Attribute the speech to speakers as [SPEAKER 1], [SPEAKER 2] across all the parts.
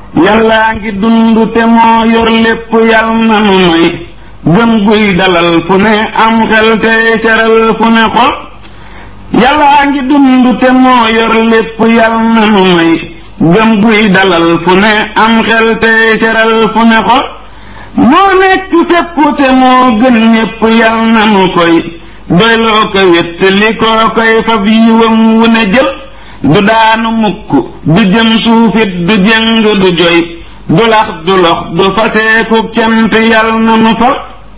[SPEAKER 1] yàllaa ngi dund te moo yor lépp yal na nu may gëm guy dalal fu ne am xel tey seral fu ne xol yàllaa ngi dund te moo yor lépp yal na nu may gëm guy dalal fu ne am xel tey seral fu ne xol moo nekk fépp te moo gën ñépp yal na nu koy doyloo ko wét li koo koy fab yiwam wu ne jël du daanu mukk du jëm suufit du jëng du joy du lax du lox du faseeku cant yal na nu fal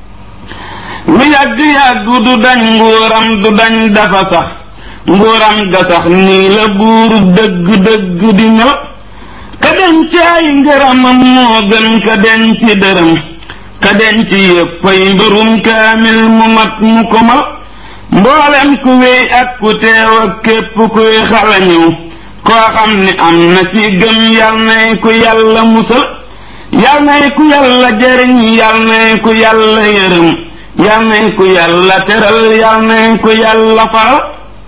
[SPEAKER 1] lu yàgg-yàgg du dañ nguuram du dañ dafa sax nguuram ga sax nii la buuru dëgg-dëgg di ñëw ka denc ay ngërëmam moo gën ka denc dërëm ka denc yéppay mbërum kaamil mu mat mu ko mal mboolem ku wéy ak ku teew ak képp kuy xala ñëw koo xam ni am na ci gëm yal nay ku yàlla musal yal nay ku yàlla jëriñ yal nay ku yàlla yërëm yal nay ku yàlla teral yal nay ku yàlla faral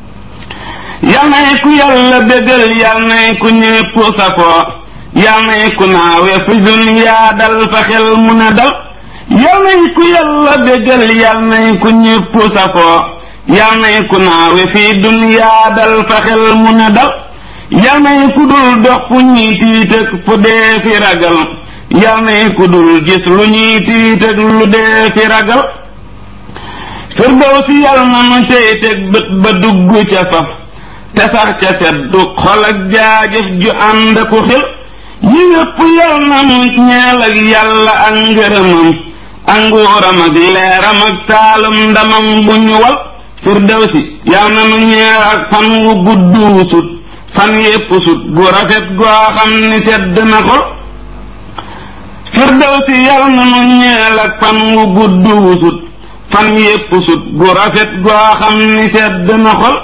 [SPEAKER 1] yal nay ku yàlla bégal yal nay ku ñépp safoo yal nay ku naawe fi duniyaa dal fa xel mu ne dal yal nay ku yàlla bégal yal nay ku ñépp safoo yal nay ku naawe fi duniyaa dal fa xel mu ne dal yal nay ku dul dox fu ñuy tiitëg fu dee fi ragal yal nay ku dul gis lu ñuy tiitëg lu dee fi ragal firdawsi yal na nu cey teg bët ba dugg ca faf te sax ca seddu xol ak jaajëf ju ànd ku xel yi yépp yal na nu ñeel ak yàlla ak ngërëmam ak nguuram ak leeram ak taalum ndamam bu ñu wal firdawsi yal na nu ñeel ak fan wu gudd wu sut fan yépp sut gu rafet goo xam ni sedd na xol firdawsi yal na nu ñeel ak fan wu gudd wu sut fan yépp sut gu rafet goo xam ni sedd na xol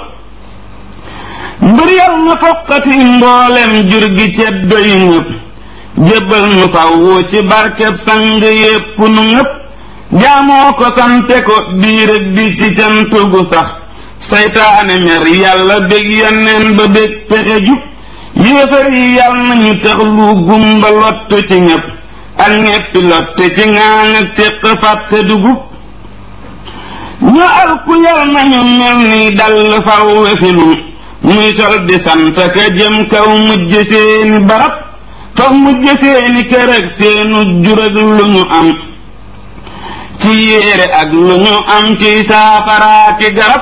[SPEAKER 1] mbir yal na foqati mboolem jur gi ceddo yi ñëpp jébbal nu fawwu ci barkeb sang yépp nu ñëpp jaamoo ko sante ko biir ak bi ci cant gu sax saytaane mer yàlla bég yonneen ba bég pexe jub yéefar yi yal nañu tax lu gumba lott ci ñëpp ak ñeppi lotte ci ŋaaŋ ak téq fàtte dugub ñu alku yal nañu mel ni dall fawwe fi nun muy sol di sant ka jëm kaw mujj seeni barab fa mujj seeni kër ak seenu jur ak lu ñu am ci yéere ak lu ñu am ci saafaraaki garab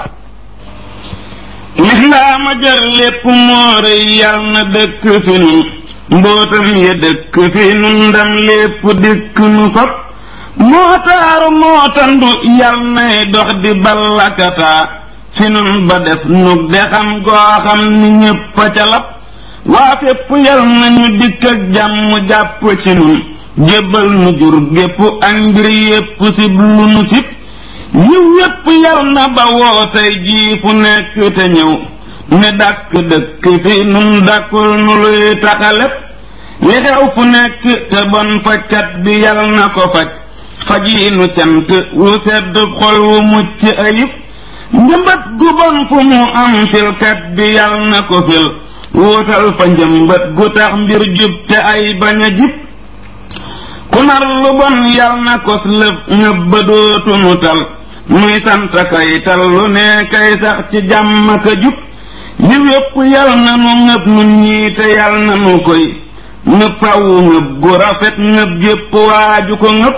[SPEAKER 1] lislaama jar lépp moo rëy yal na dëkk fi nun mbootam ya dëkk fi nun ndam lépp dikk nu fab moo taaru moo tandu yal nay dox di ballakataa fi nun ba def nu de xam goo xam ni ñépp a calab waa fépp yal nañu dikk ak jàmm jàpp ci nun jébbal nu jur gépp ak mbir yépp sib lu nu sib yiw yépp yal na ba woo tey jii fu nekk te ñëw ne dàkk dëkk fi nun dàkkul nu luy taxalep li xew fu nekk te bon fajkat bi yal na ko faj faji nu cant wu sedd xol wu mucc ayib njëmbat gu bon fu mu am filkat bi yal na ko fil wuutal fa njëmbat gu tax mbir jub te ay bañ a jib ku nar lu bon yal na kos lëf ñëb ba dootunu tal muy sant kay tal lu ne kay sax ci jàmm ka jub yiw yépp yal na nu ngëb nun ñii te yal na nu koy ngëb fawu ngëb gu rafet ngëb gépp waaju ko ngëb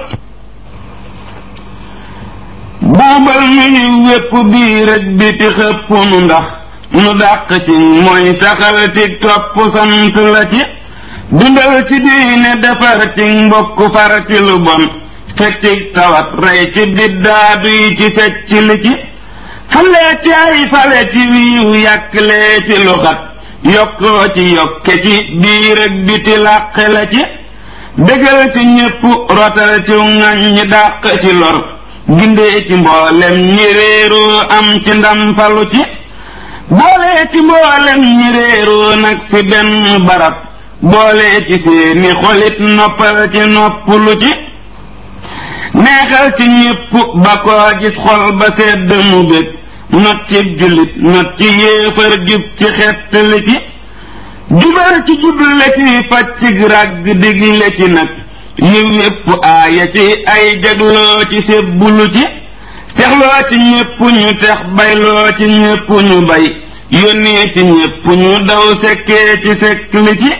[SPEAKER 1] buubal nu yiw wépp biir ak biti xëpp nu ndax nu dàq ci mooy saxal ci topp sant la ci dundal ci diine defar ci mbokk far ci lu bon fekk ci tawat rey ci biddaadu yi ci fecc li ci fale ci ay fale ci wiiw yàqlee ci lu xat yokkoo ci yokke ci biir ak biti làqe la ci dëgal ci ñépp rotal ci ŋañ ñi dàq ci lor gindee ci mboolem ñi réeroo am ci ndam falu ci boole ci mboolem ñi réeroo nag fi benn barab boole ci seeni xolit noppal ci noppalu ci neexal ci ñépp ba koo gis xol ba sedd mu bég not ci jullit not ci yéefar jub ci xett li ci jubal ci juble ci faccig ràgg digle ci nag yiw yépp aaya ci ay jagloo ci sébbulu ci texloo ci ñépp ñu tex bayloo ci ñépp ñu bay yónnee ci ñépp ñu daw sekkee ci sekk li ci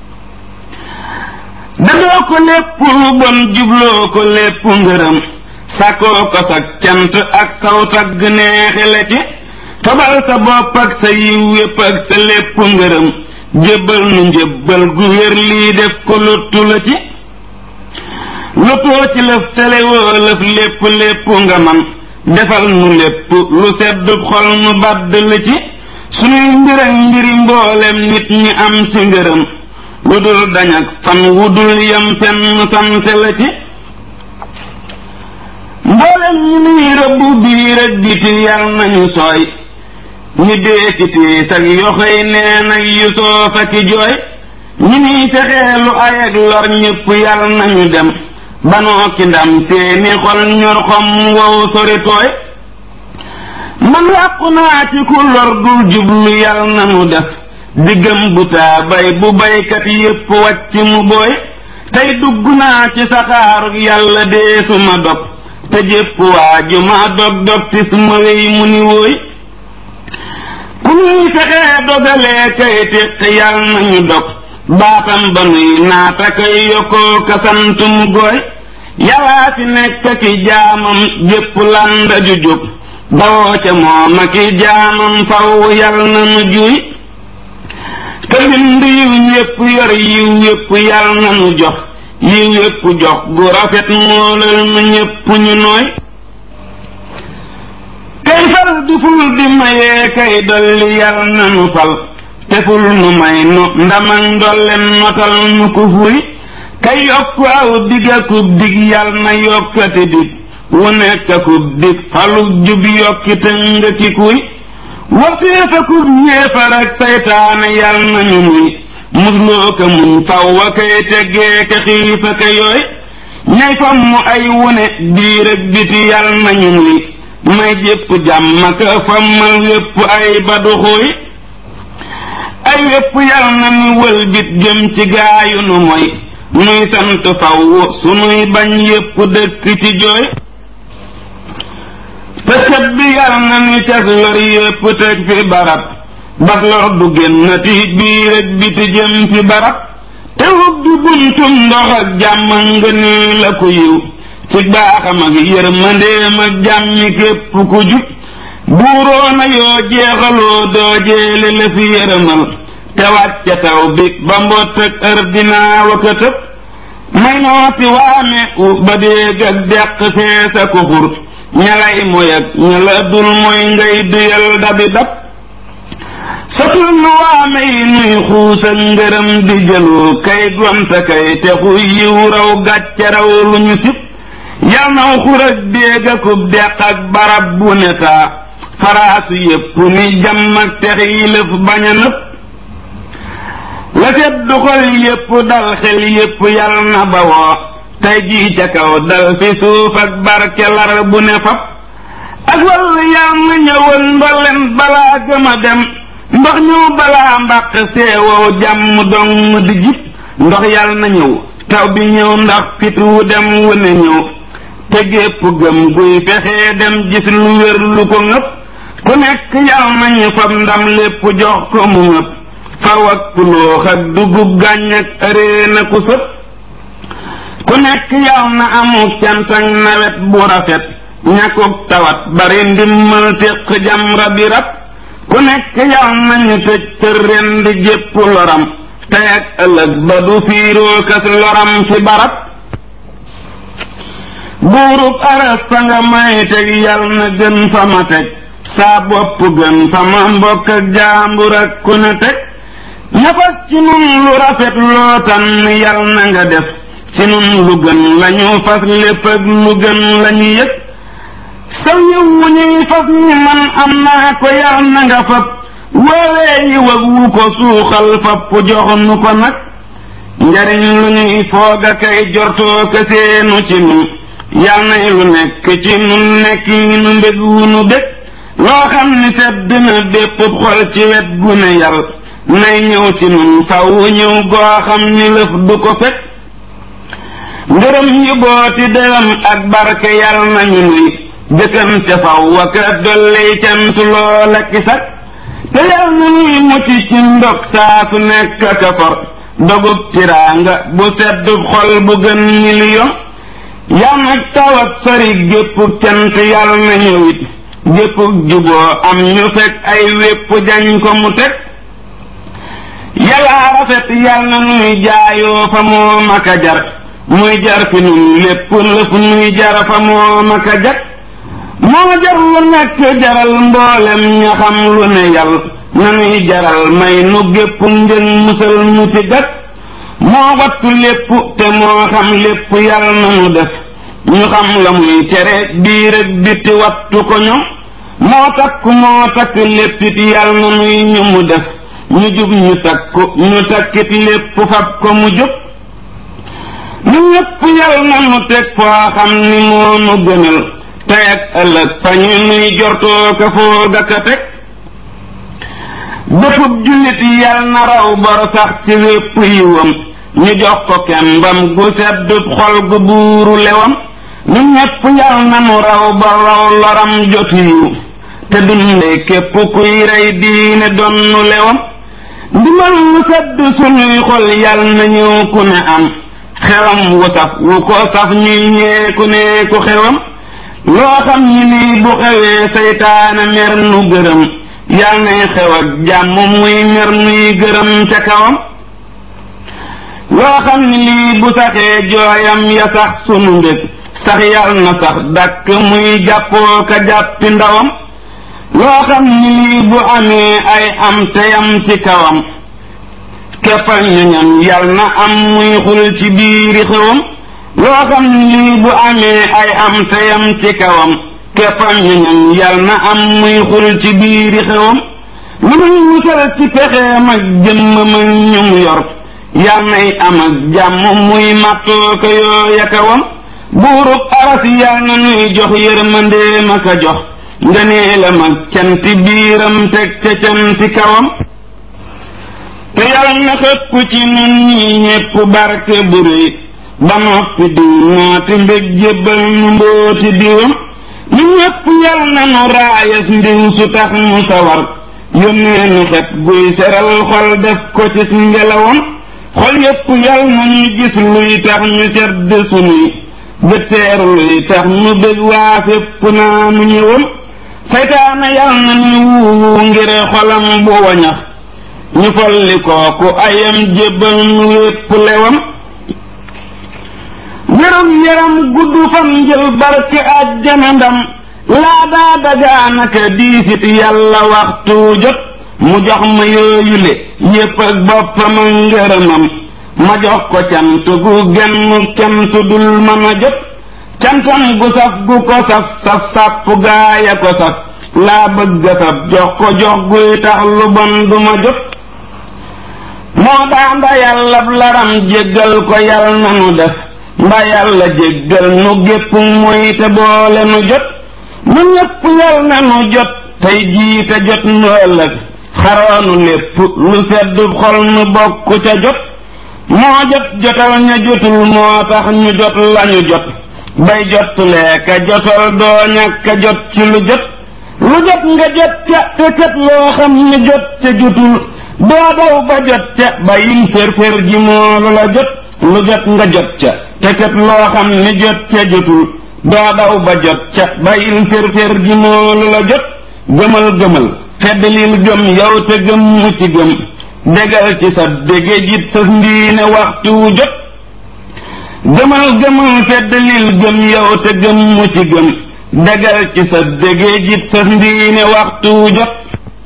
[SPEAKER 1] dadoo ko lépp lu bon jubloo ko lépp ngërëm sakoo ko sa cant ak saw tagg neexe la ci tobal sa bopp ak sa yiw yépp ak sa lépp ngërëm jébbal nu njébbal gu wér lii def ko lottu la ci lotoo ci lëf telewoo lëf lépp lépp nga man defal nu lépp lu sedd xol nu badd la ci sunuy mbir ak mbiri mboolem nit ñi am ci ngërëm lu dul dañ ak fan wu dul yem fenn sante la ci mboolem ñi nuy rëbbu biir ak biti yal nañu sooy ñi dee ci tiis ak yoxoy neen ak yu soof ak i jooy ñi nuy fexeelu ay ak lor ñépp yal nañu dem banoo ki ndam seeni xol ñor xom wow sori tooy man wàqu naa ci ku lor dul jublu yal nañu def diggam bu taa bay bu baykat yépp wàcc mu booy tey dugg naa ci saxaarug yàlla dee su ma dog te jépp waa ju ma dog dog ti su ma wey mu ni wooy ku ñuy fexee dogalee kay téq yal nañu dog baatam ba nuy naata kay yokkoo kasant mu gooy yàllaa fi nekk ki jaamam jépp landa ju jóg bawoo ca moom ak i jaamam faw yal na nu juy te bind yiw yépp yor yiw yépp yal na nu jox yiw yépp jox gu rafet moolal nu ñépp ñu nooy kay fal di ful di mayee kay dolli yal na nu fal te ful nu may nu ndamag ndollem notal nu ko fuy kay yokk aw dig akub dig yal na yokkati dig wu nekk akub dig falug jub yokki tëng ki kuy waxtee fakub ñeefar ak saytaane yal nañu muy musloo ka muñ faw wa kay teggee ka xiifa ka yooy ñay fam mu ay wune biir ak biti yal nañu muy may jépp jàmm ka fammal wépp ay baduxuy ay wépp yal na ni wëlbit jëm ci gaayu nu moy nuy sant faw sunuy bañ yépp dëkk ci jooy te sët bi yal na ni cas lor yépp teg fi barab bas lor du génnati biir ak biti jëm fi barab te ubbi buntum ndox ak jàmm nga nii la ko yiw ci baaxam ak yërmandeem ak jàmmi képp ku jub buuroona yoo jeexaloo doo jeele la fi yërëmal te wàcce taw bi ba mbott ak ër dinaa waka tëb may nooti waame u ba déeg ak deq feesa ko xur ñalay moy ak ñala dul mooy ngay duyal dabi dab sotul nu waame yi nuy xuus ak ngërëm di jëloo kay gonta kay te xu yiw raw gàcce raw lu ñu sib yal naw xur ak déeg akub deq ak barab bu ne taa faraasu yépp ni jàmm ak tex yi lëf bañ a nëpp la seddu xol yépp dal xel yépp yal na bawoo tey jii ca kaw dal fi suuf ak barke lar bu ne fab ak wàll yal na ñëwoon ndoleen balaa gëm a dem ndox ñëw balaa mbàq seewow jàmm dong di jib ndox yal na ñëw taw bi ñëw ndax fit wu dem wu ne ñëw te gépp gëm guy fexee dem gis lu wér lu ko ngëpp ku nekk yal nañu fab ndam lépp jox ko mu ngëpp faw ak puloox ak dugub gàññ ak ëree na ku sëpp ku nekk yal na amuk cant ak nawet bu rafet ñàkkuk tawat bari ndimmal téq jamra bi rab ku nekk yal nañu tëj tër ren di jépp loram tey ak ëllëg ba du fiiroo kas loram fi barab buurub aras fa nga may teg yal na gën fa ma teg saa bopp gën fa ma mbokk ak jaambur ak ku ne teg ñafas ci nun lu rafet loo tànn yal na nga def ci nun lu gën lañu fas lépp ak lu gën lañu yëg saw yiw wu ñuy fas ñi man am naa ko yal na nga fab woowee yi wag wu ko suuxal fapp jox nu ko nag njariñ lu ñuy foog a kay jortoo ka seenu ci nun yal nay lu nekk ci nun nekk nu mbég wu nu bég loo xam ni sedd na bépp xol ci wet gu ne yal nay ñëw ci nun faw ñëw goo xam ni lëf du ko fekk ngërëm yu booti dërëm ak barke yal nañu nuy jëkkante faw waka dolley cant loola ki sax te yal na nuy mucc ci ndog saa su nekk ka for dogub tiraanga bu seddub xol bu gën miliyon yal nag tawat sori gépp cant yal na ñëwit gépp juboo am ñu fekk ay wépp jañ ko mu teg yàlla rafet yal na nuy jaayoo fa moo maka jar muy jar fi nun lépp lëf nuy jar fa moo maka jag moo jar lu nekk jaral mboolem ña xam lu ne yàlla na nuy jaral may nu gépp njën musal nu ci gat moo wattu lépp te moo xam lépp yàlla na nu def ñu xam la muy tere biir ak biti wattu ko ñoom moo takk moo takk léppit yàlla na nuy ñu mu def ñu jub ñu takku ñu takkit lépp fab ko mu jub ñu ñépp yàlla na nu teg foo xam ni moo nu gënal tey ak ëllëg fa ñu nuy jortoo ka foog ak a teg béppub jullit yal na raw bor sax ci wépp yiwam ñu jox ko kembam gu seddub xol gu buuru lewam ñu ñépp yal na nu raw bor raw loram jotu yiw te dundee képp kuy rey diine donnu lewam ndimal lu sedd sunuy xol yal na ñëw ku ne am xewam wu saf wu ko saf ñuy ñee ku ne ku xewam loo xam ni lii bu xewee seytaane mer nu gërëm yal nay xew ak jàmm muy mer nuy gërëm ca kawam loo xam ni lii bu saxee jooyam ya sax sunu mbég sax yal na sax dakk muy jàppoo ka jàppi ndawam loo xam ni lii bu amee ay am teyam ci kawam keppal ñoñam yal na am muy xul ci biiri xewam loo xam ni lii bu amee ay am teyam ci kawam keppal ñoñam yal na am muy xul ci biiri xewam lu muy musal ci pexeem ak jëmmam ak ñu mu yor yal nay am ak jàmm muy màttoo ko yooya kawam buurub aras yal na nuy jox yërmandeem ak a jox ngëneelam ak canti biiram teg ca canti kawam te yal na xëpp ci nun ñi ñépp barke bu réy ba noppi diw nooti mbég jébbal nu mbooti diwam ñu ñépp yal na nu raayas ndiw su tax mu sawar yónnee nu xet guy seral xol def ko ci ngelawam xol yépp yal na ñu gis luy tax ñu sedd sunuy bët seeru luy tax nu bég waa fépp naa nu ñëwam saytaana yal na ñu wuuwu ngir xolam bu wañax ñu folli kooku ayam jébbal nu wépp lewam wéram yaram gudd fan njël barke àjjana ndam laa daa dagaanaka diisit yàlla waxtu jot mu jox ma yooyule yépp ak boppam ak ngërëmam ma jox ko cant gu genn cant dul mën a jot cantam gu saf gu ko saf saf sàpp gaaya ko saf laa bëgg a saf jox ko jox guy tax lu bon du ma jot moo daa mba yàlla laram jéggal ko yal na nu def mba yàlla jéggal nu gépp muy te boole nu jot nu ñépp yal na nu jot tey jii te jot nu ëllëg xaroonu lépp lu sedd xol nu bokk ca jot moo jot jotal ña jotul moo tax ñu jot lañu jot bay jot leeka jotal doo ñàkk a jot ci lu jot lu jot nga jot ca te kat loo xam ne jot ca jotul doo daw ba jot ca ba yin fér-fér ji moolu la jot lu jot nga jot ca te kat loo xam ne jot ca jotul doo daw ba jot ca ba yin fér-fér ji moolu la jot gëmal gëmal fedd lil gëm yow te gëm mu ci gëm dégal ci sa dége jit sa ndiine waxtu wu jot gëmal gëmal fedd lil gëm yow te gëm mu ci gëm dégal ci sa dége jit sa ndiine waxtu wu jot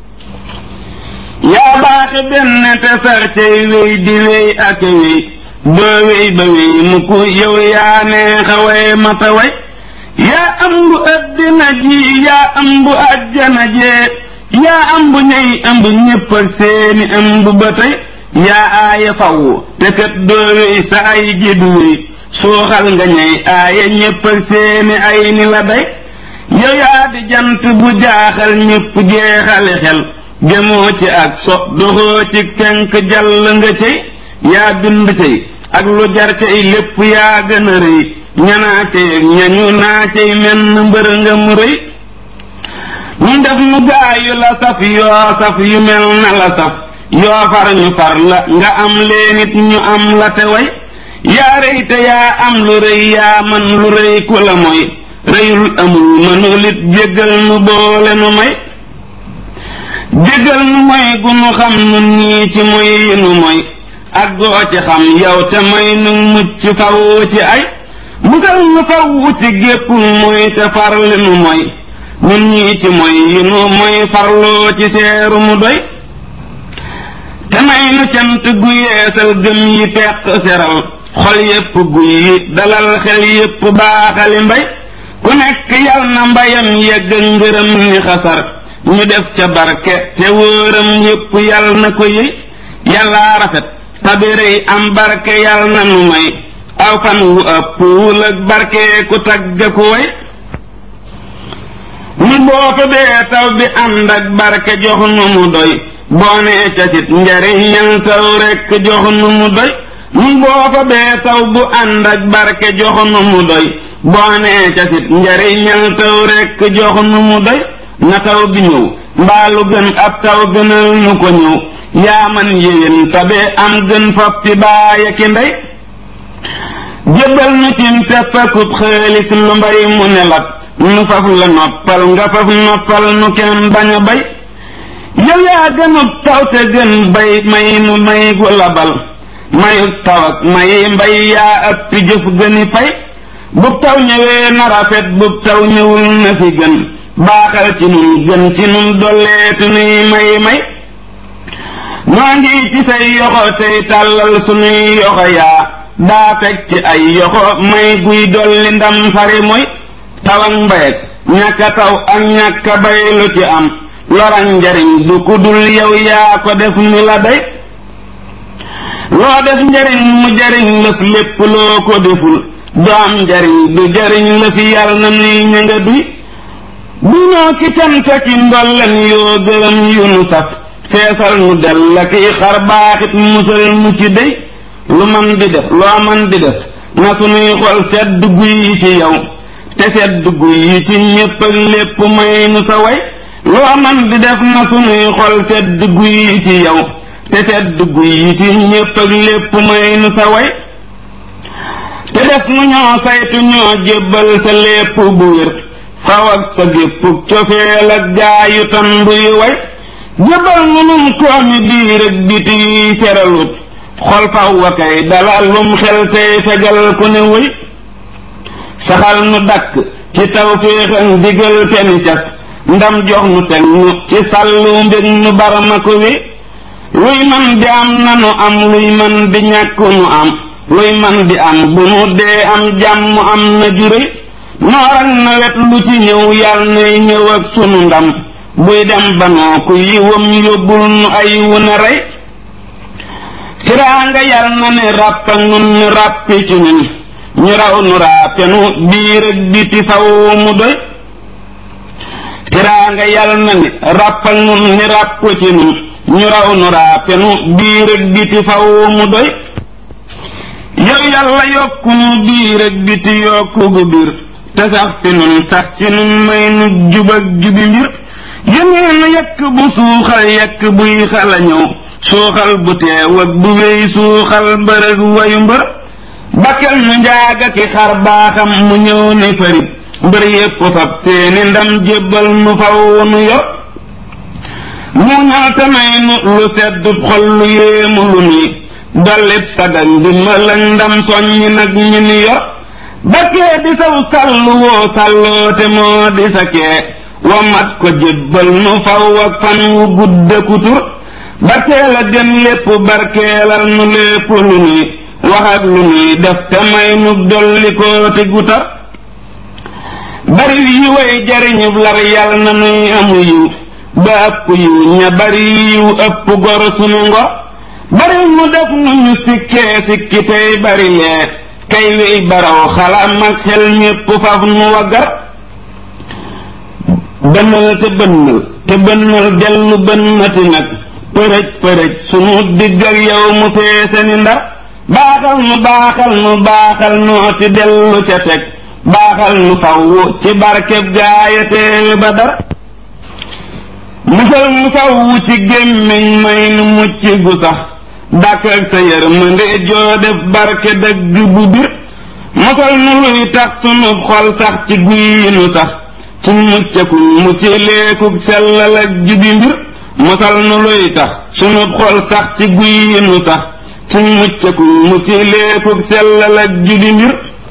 [SPEAKER 1] yaa baaxe benn te sax cay wéy di wéy ak wéy doo wéy ba wéy mu ku yow yaa neexa way mata way yaa ëmb addina ji yaa ëmb ajjana jee yaa ëmb ñey ëmb ñépp ak seeni ëmb ba tey yaa aaya faw te kat doo wéy sa ay ji du wéy suuxal nga ñey aaya ñépp ak seeni ay ni la day yow yaa di jant bu jaaxal ñépp jeexale xel demoo ci ak so doxoo ci kenk jàll nga cey yaa bind cey ak lu jar cey lépp yaa gën a rëy ñanaa cey ak ñañu naa cey menn mbër nga mu rëy ñu def nu gaayu la saf yoo saf yu mel na la saf yoo far ñu far la nga am leenit ñu am la te way yaa rëy te yaa am lu rëy yaa man lu rëy ku la mooy rëyul amul mënulit jéggal nu boole nu may jéggal nu mooy gu nu xam nun ñii ci moy yi nu mooy ak goo ci xam yow te may nu mucc faw ci ay musal nu faw ci gépp mooy te farli nu mooy nun ñii ci moy yi nu mooy farloo ci seeru mu doy te may nu cant gu yeesal gëm yi peq seral xol yépp guy yi dalal xel yépp baaxali mbay ku nekk yal na mbayam yegg ngërëm ni xasar ñu def ca barke te wóoram yépp yal na ko yi yàllaa rafet tabirey am barke yal na nu may aw fan wu ëpp wul ak barke ku tagg ku way mu boo fa bee taw bi ànd ak barke jox nu mu doy boo nee casit njariñal taw rekk jox nu mu doy mu boo fa bee taw bu ànd ak barke jox nu mu doy boo nee casit njariñal taw rekk jox nu mu doy na taw bi ñëw mbaalu gën ab taw gënal nu ko ñëw yaa man yéwén tabe am gën foppi baaya ki ndey jébbal nu cim teppakub xaalis lu mbay mu ne lat nu faf la noppal nga faf noppal nu kenn bañ a bay yow yaa gënub taw te gën bay may nu may gu labal mayub taw ak may mbay yaa ëppi jëf gëni fay bub taw ñëwee na rafet bub taw ñëwul na fi gën baaxal ci nun gën ci nun dolleetu nuy may may noo ngi ci say yoxo tey tàllal sunuy yoxo yaa daa fekk ci ay yoxo may guy dolli ndam fari mooy taw ak mbay ak ñàkk a taw ak ñàkk a bay lu ci am loran njariñ du ku dul yow yaa ko def ni la day loo def njariñ mu jariñ lëf lépp loo ko deful du am njariñ du jariñ lëfi yàlla na nuy ñanga duy bu ñoo ki canta ki ndollen yoo gërëm yu nu saf feesal nu del la kiy xar baaxit musal mu ci dey lu man di def loo man di def na sunuy xol sedd guy yi ci yow te sedd guy yi ci ñépp ak lépp may nu sa way loo man di def na sunuy xol sedd guy yi ci yow te sedd guy yi ci ñépp ak lépp may nu sa way te def nu ñoo saytu ñoo jébbal sa lépp bu wér faw ak sa gépp cofeel ak jaayu tan buy way jébbal nu nun koomi biir ak biti yi seralut xol faw wa kay dalalum xel tey fegal ku ne wëy saxal nu dakk ci taw féexan digal te ni cas ndam jox nu teg nu ci sàllu mbég nu barama ko wi luy man di am nanu am luy man di ñàkk nu am luy man di am bu nu dee am jàmm am na jure noor ak nawet lu ci ñëw yal nay ñëw ak sunu ndam buy dem banoo ku yiwam yóbbul nu ay wu na rey tiraanga yal na ne ràpp ak nun ni ràppi ci ñun ñu raw nu raapenu biir ak biti faw mu doy tiraanga yal na ne ràpp ak nun ni ràpp ci ñun ñu raw nu raapenu biir ak biti faw mu doy yow yàlla yokku nu biir ak biti yokku gu biir te sax fi nun sax ci nun may nu jub ak jubi mbir yénee nu yekk bu suuxal yekk buy xala ñëw suuxal bu teew ak bu wéy suuxal mbërëg wayu mbër bakkel nu njaaga ki xar baaxam mu ñëw ne fari mbër yépp fab seeni ndam jébbal nu faw nu yor mu ñal te may nu lu seddub xol lu yéemu lu nii dollit sagal ndimbal ak ndam soññi nag ñu ni yor bakkee di saw sàllu woo sàlloo te moo di sa kee wa mat ko jébbal nu faw ak fan wu gudde kutur barkeel a gën lépp barkeelal nu lépp lu nuy wax ak lu nuy def te may nu dolli koo te gutar bari yi way jariñub lar yal na nuy amu yiw ba ëpp yiw ña bari yiw ëpp gor sunu ngor bari mu def nu ñu sikkee sikki tey bari lee kay wey baraw xalam ak xel ñépp faf nu waggar bënnal te bënnal te bënnal dellu bënnati nag përëj përëj sunu digg ak yow mu feese ni ndar baaxal nu baaxal nu baaxal noo ci dellu ca teg baaxal nu fawwu ci barkeb gaaya teewe ba dar musal nu fawwu ci gémmiñ may nu mucc gu sax dàkk ak sa yërmande joo def barke dëgg bu bir musal nu luy tax sunu xol sax ci guy nu sax ci muccakul mucc leekuk sellal ak jubi mbir musal nu luy tax sunu xol sax ci guy nu sax ci muccakul mucc leekuk sellal ak jubi mbir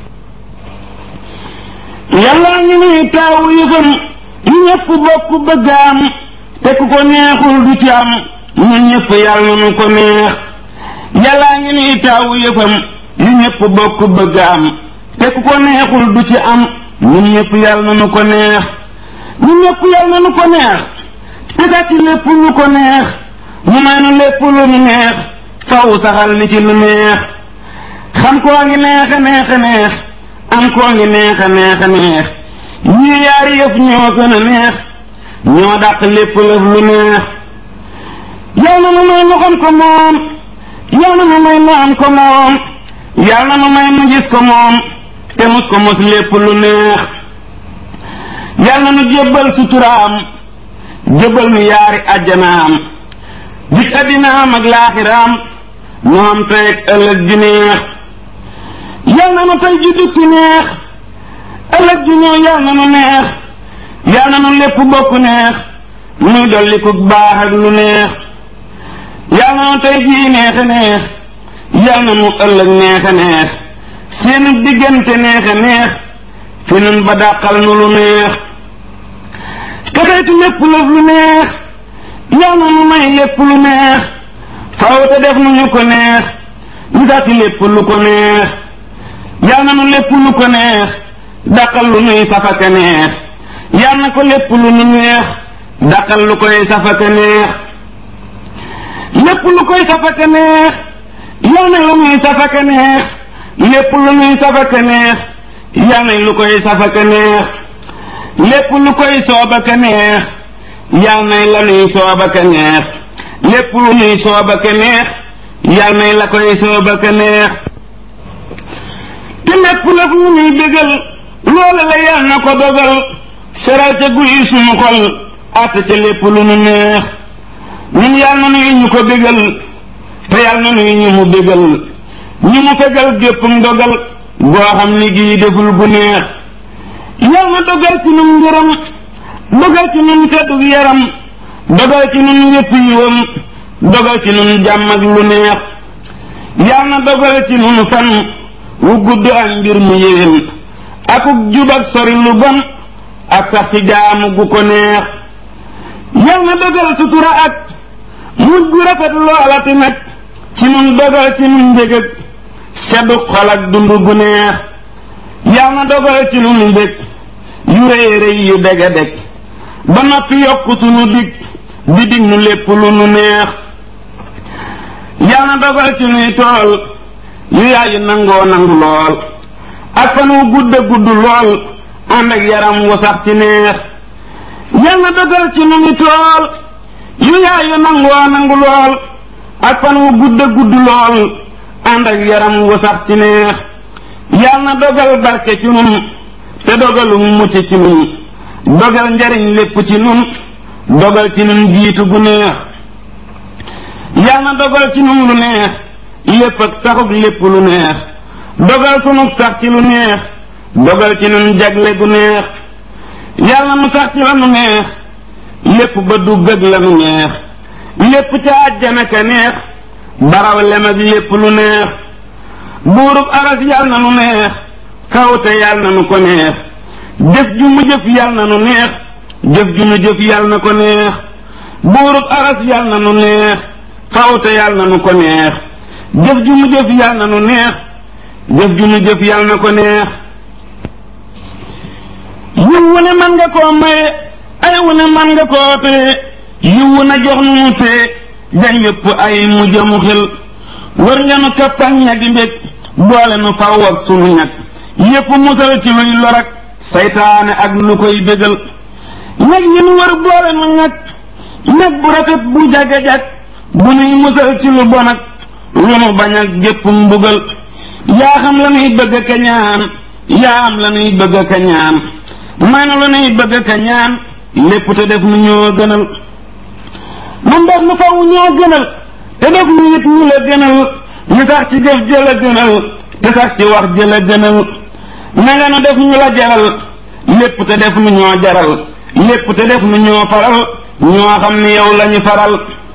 [SPEAKER 1] yàlla ñu nuy taaw yëfam yu ñëpp bokk bëgg am te ku ko neexul du ci am ñun ñëpp yàlla nu ko neex yàlla ngi nuy taaw yëfam yu ñëpp bokk bëgg am te ku ko neexul du ci am ñun ñëpp yàlla nu ko neex ñun ñëpp yàlla nu ko neex te kat ci lépp lu ko neex mu may nu lépp lu nu neex faw saxal ni ci lu neex xam koo ngi neex a neex a neex am koo ngi neex a neex a neex ñii yaari yëf ñoo gën a neex ñoo dàq lépp lëf lu neex yow na nu may nu xam ko moom yow na nu may nu am ko moom yal na nu may nu gis ko moom te mus ko mos lépp lu neex yal na nu jébbal suturaam jébbal nu yaari ajjanaam dik addinaam ak laaxiraam nu am tey ak ëllëg ju neex yal na nu tey ju dukki neex ëllëg ju ñëw yal na nu neex yal na nu lépp bokk neex muy dolli ku baax ak lu neex yal na nu tey jii neex a neex yal na nu ëllëg neex a neex seenu diggante neex a neex fi nun ba dàqal nu lu neex te teytu lépp lëf lu neex yal na nu may lépp lu neex faw te def nu ñu ko neex ñu sàkki lépp lu ko neex yal na nu lépp lu ko neex dàqal lu nuy safaka neex yal na ko lépp lu nu neex dàqal lu koy safaka neex lépp lu koy safaka neex yal na lu nuy safaka neex lépp lu nuy safaka neex yal na lu koy safaka neex lépp lu koy soobaka neex yal na la nuy soobaka neex lépp lu nuy soobaka neex yal na la koy soobaka neex te lépp la fu nuy bégal loola la yal na ko dogal seral ca guy sunu xol àtte ca lépp lu nu neex ñun yal na nuy ñu ko bégal te yal na nuy ñu mu bégal ñu mu fegal gépp ndogal goo xam ni gii deful gu neex yal na dogal ci nun ngërëm dogal ci nun seddug yaram dogal ci nun yépp yiwam dogal ci nun jàmm ak lu neex yal na dogal ci nun fan wu gudd ak mbir mu yéwén akuk jub ak sori lu bon ak sax ci jaamu gu ko neex yal na dogal sutura ak mujj gu rafet loola tamit ci nun dogal ci nun mbég ak seddu xol ak dund gu neex yal na dogal ci nun mbég yu rëy rëy yu deg a deg ba noppi yokk sunu dig di dig nu lépp lu nu neex yal na dogal ci nuy tool yu yaayu nangoo nangu lool ak fan wu gudd a gudd lool ànd ak yaram wu sax ci neex yal na dogal ci nu ngi tool yu yaayu nangoo nangu lool ak fan wu gudd a gudd lool ànd ak yaram wu sax ci neex yal na dogal barke ci nun te dogalu mucc ci nun dogal njariñ lépp ci nun dogal ci nun jiitu gu neex yal na dogal ci nun lu neex lépp ak saxug lépp lu neex dogal sunug sax ci lu neex dogal ci nun jagle gu neex yal na nu sax ci la nu neex lépp ba dugg ak la nu neex lépp ca àjjana ka neex baraw lem ak lépp lu neex buurub aras yal na nu neex kawte yal na nu ko neex jëf ju mu jëf yal na nu neex jëf ju mu jëf yal na ko neex buurub aras yal na nu neex kawte yal na nu ko neex jëf ju mu jëf yal na nu neex jëf ju mu jëf yal na ko neex yiw wu ne man nga koo maye ay wu ne man nga koo tee yiw wu na jox nu mu tee jañ yëpp ay mu jëmu xel wër nga nu kappañ ñagi mbég boole nu faw ak sunu ñag yépp musal ci luy lor ak saytaane ak lu koy bégal ñag yi nu wër boole nu ñag ñag bu rafet bu jaga-jag bu nuy musal ci lu bon ak lu nu bañ ak gépp mbugal yaa xam la nuy bëgg ka ñaan yaa am la nuy bëgg ka ñaan may na la nuy bëgg ka ñaan lépp te def nu ñoo gënal mun def nu faw ñoo gënal te def nu it ñu la gënal ñu sax ci jëf jëla gënal te sax ci wax jëla gënal na nga nu def ñu la jaral lépp te def nu ñoo jaral lépp te def nu ñoo faral ñoo xam ni yow lañu faral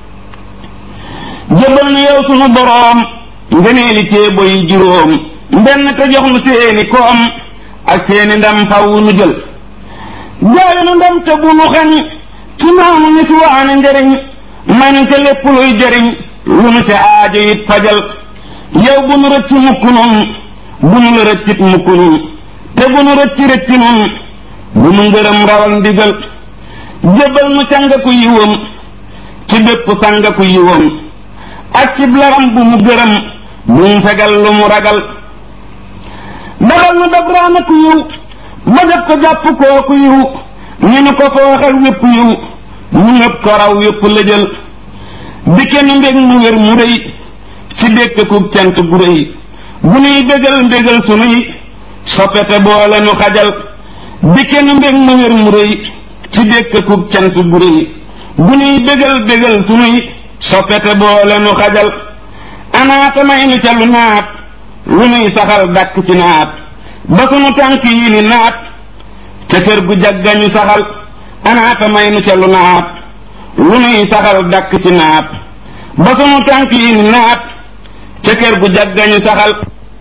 [SPEAKER 1] jëbal nu yow sunu boroom ngëneeli ceebo yi juróom mbenn te jox nu seeni koom ak seeni ndam faw nu jël jaay nu ndam te bu nu xañ ci maanu ni si waane njëriñ may nu ca lépp luy jëriñ lu nu ca aajo it fajal yow bu nu rëcc mukk nun bu nu la rëccit mukk nun te bu nu rëcc rëcc nun bu nu ngërëm rawal ndigal jëbal nu cangaku yiwam ci bépp sangaku yiwam ak cib laram bu mu gërëm bu mu fegal lu mu ragal dabal nu dab raana ku yiw ba def ko jàpp kooku yiw ñu nu ko fooxal wépp yiw mu ngëp ko raw wépp lëjal di kenn mbég mu wér mu rëy ci dékk ku cant gu rëy bu nuy bégal mbégal sunuy soppete boole nu xajal di kenn mbég mu wér mu rëy ci dékk ku cant gu rëy bu nuy bégal bégal sunuy soppete boole nu xajal anaata may nu ca lu naat lu nuy saxal dàkk ci naat ba sunu tànk yi ni naat ca kër gu jaggañu saxal anaata may nu ca lu naat lu nuy saxal dàkk ci naat ba sunu tànk yi ni naat ca kër gu jaggañu saxal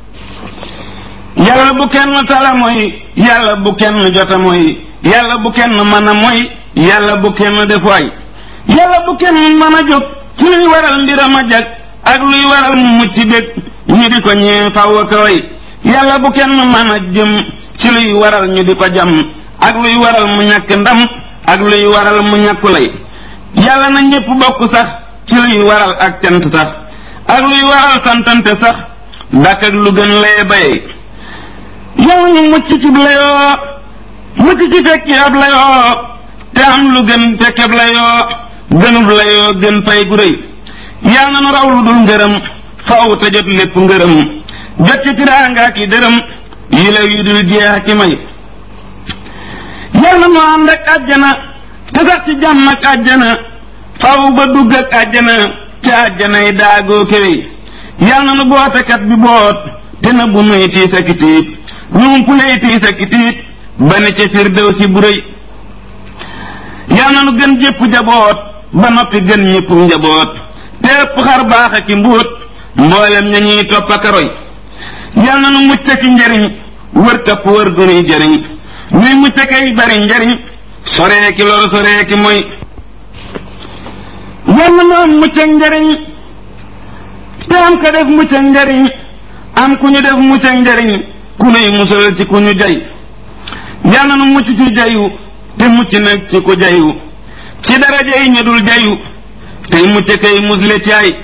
[SPEAKER 1] yàlla bu kenn tala mooy yàlla bu kenn jota mooy yàlla bu kenn mën a mooy yàlla bu kenn def waay yàlla bu kenn mën a jóg ci luy waral mbiram a jag ak luy waral mu mucc bég ñu di ko ñee faw a kaway yàlla bu kenn mën a jëm ci luy waral ñu di ko jam ak luy waral mu ñàkk ndam ak luy waral mu ñàkku lay yàlla na ñépp bokk sax ci luy waral ak cant sax ak luy waral santante sax dak ak lu gën lay bayee yàlla ñu mucc ci layoo mucc ci fekki ab layoo te am lu gën fekkeb layoo gënub layoo gën fay gu rëy yàlla na nu raw lu dul ngërëm faaw te jot lépp ngërëm jot ci tiraanga ki dërëm yi la yu dul jeex ki may yàlla na nu ànd ak àjjana te sax ci jàmm ak àjjana faaw ba dugg ak àjjana ci àjjanay daagoo kéwéy yàlla na nu bootekat bi boot te na bu nuy tiis ak tiit ñum puley tiis ak tiit ba ne ca firdew si bu rëy yàlla na nu gën jépp jaboot ba noppi gën ñépp njaboot te ëpp xar baax ak i mbóot mboolem ña ñuy topp ak a roy yal na nu mucc ci njariñ wër kapp wër gu nuy jariñ nuy mucc kay bari njariñ soree ki lor soree ki mooy yal na nu am mucc ak njariñ te am ka def mucc ak njariñ am ku ñu def mucc ak njariñ ku nuy musal ci ku ñu jay yal na nu mucc ci jayu te mucc nag ci ku jayu ci daraja yi ñu dul jayu tey mucc kay musle ci ay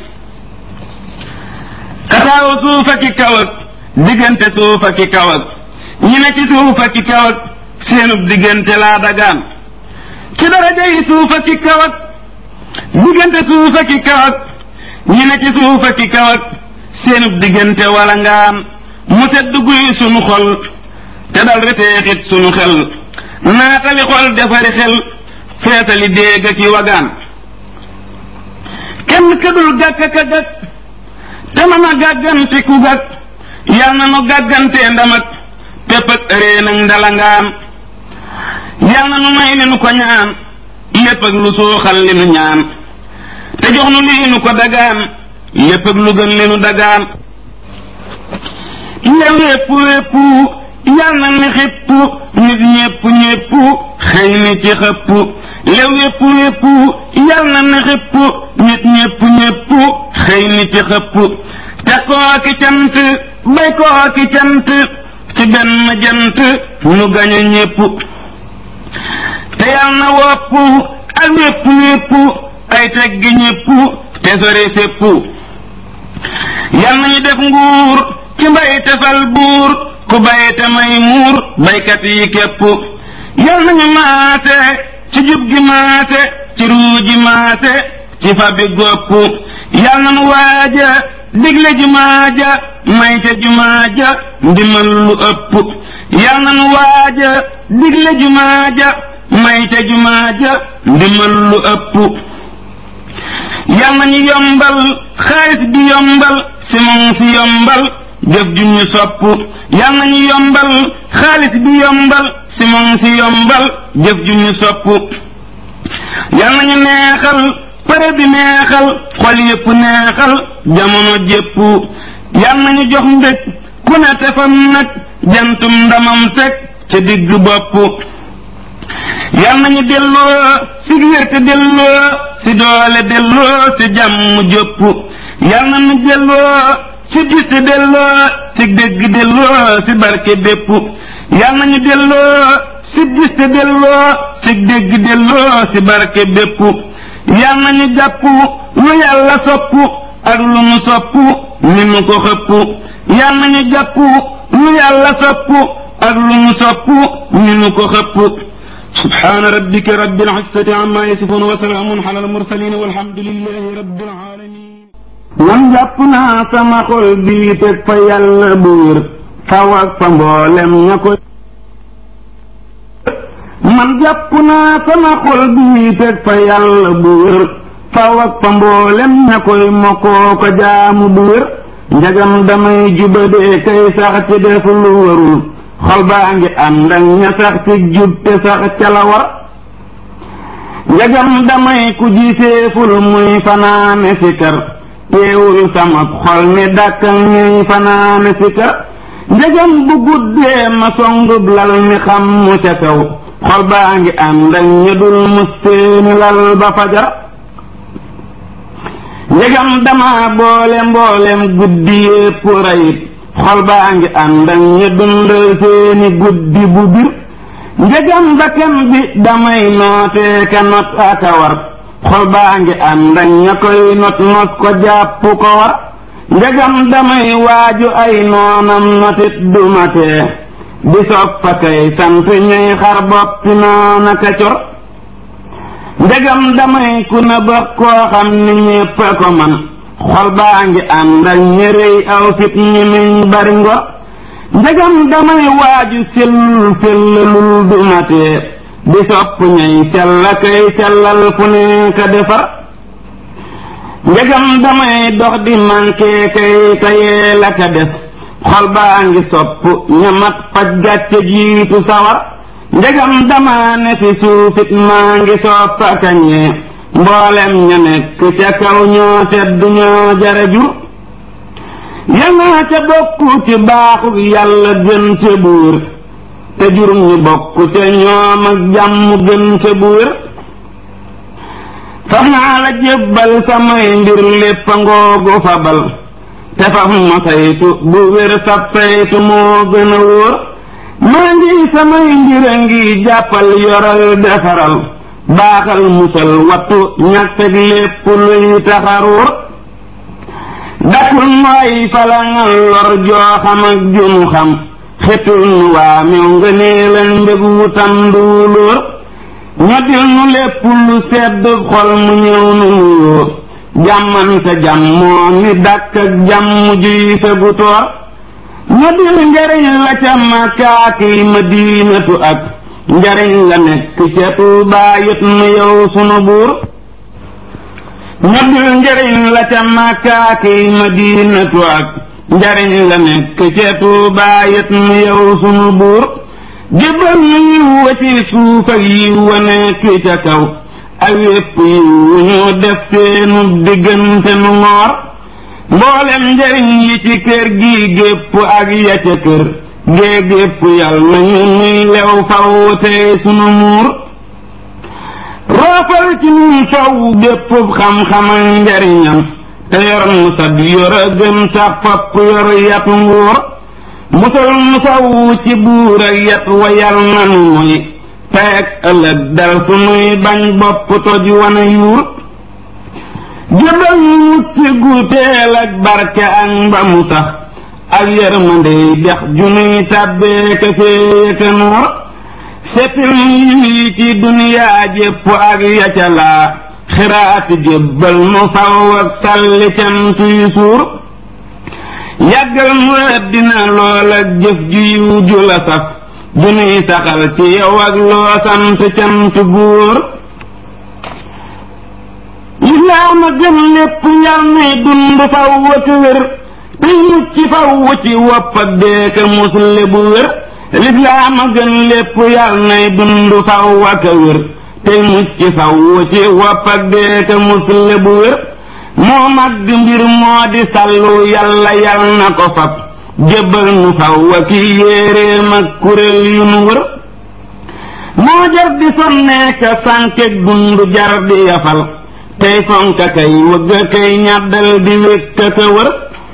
[SPEAKER 1] kataaw suuf ak i kaw ak diggante suuf ak i kaw ak ñi ne ci suuf ak i kaw ak seenub diggante laa dagaan ci daraja yi suuf ak i kaw ak diggante suuf ak i kaw ak ñi ne ci suuf ak i kaw ak seenub diggante wala ngaan mu sedd guy sunu xol te dal reteexit sunu xel naatali xol defari xel feetali déeg ak i wagaan kenn këdul gàkk ka gàkk te mën a gàggante ku gàkk yal na nu gàggantee ndamak pépp ak ëree nag ndalangaan yal na nu may li nu ko ñaan lépp ak lu suuxal li nu ñaan te jox nu lii nu ko dagaan lépp ak lu gën li nu dagaan le wépp wépp yal na ni xipp nit ñépp ñépp xëy ni ci xëpp le wépp wépp yal na ni xipp nit ñépp ñépp xëy ni ci xëpp te kooki cant bay kooki cant ci benn jant nu gañe ñépp te yal na wopp ak wépp wépp ay teggi ñépp te sori fépp yal nañu def nguur ci mbay tefal buur ku bay te may muur baykat yi képp yal nañu maate ci jub gi maase ci ruu ji maase ci fa bi gopp yal na nu waaja digle jumaa ja may ca jumaa ja ndimal lu ëpp yal na nu waaja digle jumaa ja may ca jumaa ja ndimal lu ëpp yal na ñu yombal xaalis bi yombal simon si yombal jëf ju ñu sopp yal na ñu yombal xaalis bi yombal simon si yombal jëf ju ñu sopp yal na ñu neexal pare bi neexal xol yépp neexal jamono jépp yal na ñu jox mbég ku ne tefam nag jantum ndamam teg ca digg bopp yal nañu delloo si wérte delloo si doole delloo si jàmm jópp yal nañu delloo si giste delloo si dégg delloo si barke bépp yal nañu delloo si giste delloo si dégg delloo si barke bépp yal nañu jàpp lu yàlla sopp ak lu mu sopp ni mu ko xëpp yal nañu jàpp lu yàlla sopp ak lu mu sopp ni mu ko xëpp سبحان ربك رب العزة عما يصفون وسلام على المرسلين والحمد لله رب العالمين man jàpp naa sama xol bii teg fa yàlla bu wér faw ak fa mboolem ña ko man jàpp naa sama xol bii teg fa yàlla bu wér faw ak fa mboolem ña koy mokkoo ko jaamu bu wér njagam damay jubadee kay sax ci def lu warul xol baa ngi ànd ak ña sax ci jub te sax ca la war njagam damay ku jiseeful muy fanaane sikar teewul sama xol ni dàkkal ñuy fanaane sikar njagam bu guddee ma songub lal mi xam mu ca kaw xol baa ngi ànd ak ña dul mus seeni lal ba fajar njagam dama boole mboolem guddi yépp rayit xol baa ngi ànd ak ña dundal seeni guddi bu bir njëgam bakkan bi damay nootee ka not aka war xol baa ngi ànd ak ña koy not nos ko jàpp ko war njëgam damay waaju ay noonam notit dumatee di soppa kay sant ñuy xar boppi noona ka cor njëgam damay ku na ba koo xam ni ñépp a ko man xol baa ngi ànd ak ñërëy aw fit ñi miñ bari ngor njëgam damay waaju sellul sellalul du matee di sopp ñay sella kay sellal fu nekk defar njëgam damay dox di manqué kay tayee la ka def xol baa ngi sopp ñamat faj gàcce jiitu sawar njëgam dama ne fi suufit maa ngi soppa kañee mboolem ña nekk ca kaw ñoo tedd ñoo jara jur yanaa ca bokku ci baaxu yàlla gën ca buur te jur ñu bokk ca ñoom ak jàmm gën ca buur faf naa la jébbal samay mbir lépp ngoogu fabal te faf ma saytu bu wér sab saytu moo gën a wóor maa ngi samay mbir a ngi jàppal yoral defaral baaxal musal wattu ñàkkeg lépp luy taxaruur dakul nooy falangal lor joo xam ak junu xam xetul nu waa mew nga nee leen mbég wutam nduulóor ñoddil nu lépp lu sedd xol mu ñëw nu nuyoo jàmmante jàmmoo ni dàkk ak jàmm juy fegu toor ñoddil njariñ la ca makaaki madinatu ak njariñ la nekk ca Tuubaa yët nu yow sunu buur ñoddil njariñ la ca màkkaaki madinatu ak njariñ la nekk ca Tuubaa yët nu yow sunu buur jébbal nu yiw wa ci suuf ak yiw wa nekk ca kaw ak wépp yiw wu ñu def seenu diggante nu ngoor mboolem njariñ yi ci kër gi gépp ak ya ca kër gée gépp yal nañu nuy lew faw tey sunu muur roofal ci nun faw bépp xam-xam ak njariñam te yor nu sab yor a gën sax fopp yor yatu nguur musal nu faw ci buur ak yat wa yal nanu moy teeg ëllëg dal sunuy bañ bopp toj wana yuur jëbal nu mucc gu teel ak barke ak mbamu sax ak yërmande dex junuy tàbbee ka fee ka noor seppil yi ci duniyaa jépp ak yaca laa xiraati jébbal mu faw ak salli cant yu suur yàggal mu àddina lool ak jëf ju yiw ju la saf ju nuy saxal ci yow ak loo sant cant buur lislaam a gën lépp yal nay dund faw ak wér tey mucc faw ci wopp ak deeka musle bu wér lislaam a gën lépp yal nay dund faw ak wér tey mucc faw ci wopp ak deeka musle bu wér moo mag mbir moo di sallu yàlla yal na ko fab jébbal nu faw ak yéeréem ak kuréel yu nu wër moo jar di sonneeka sànkeek dund jar di yafal tey fonka kay wëgga kay ñàddal di wékka ka wër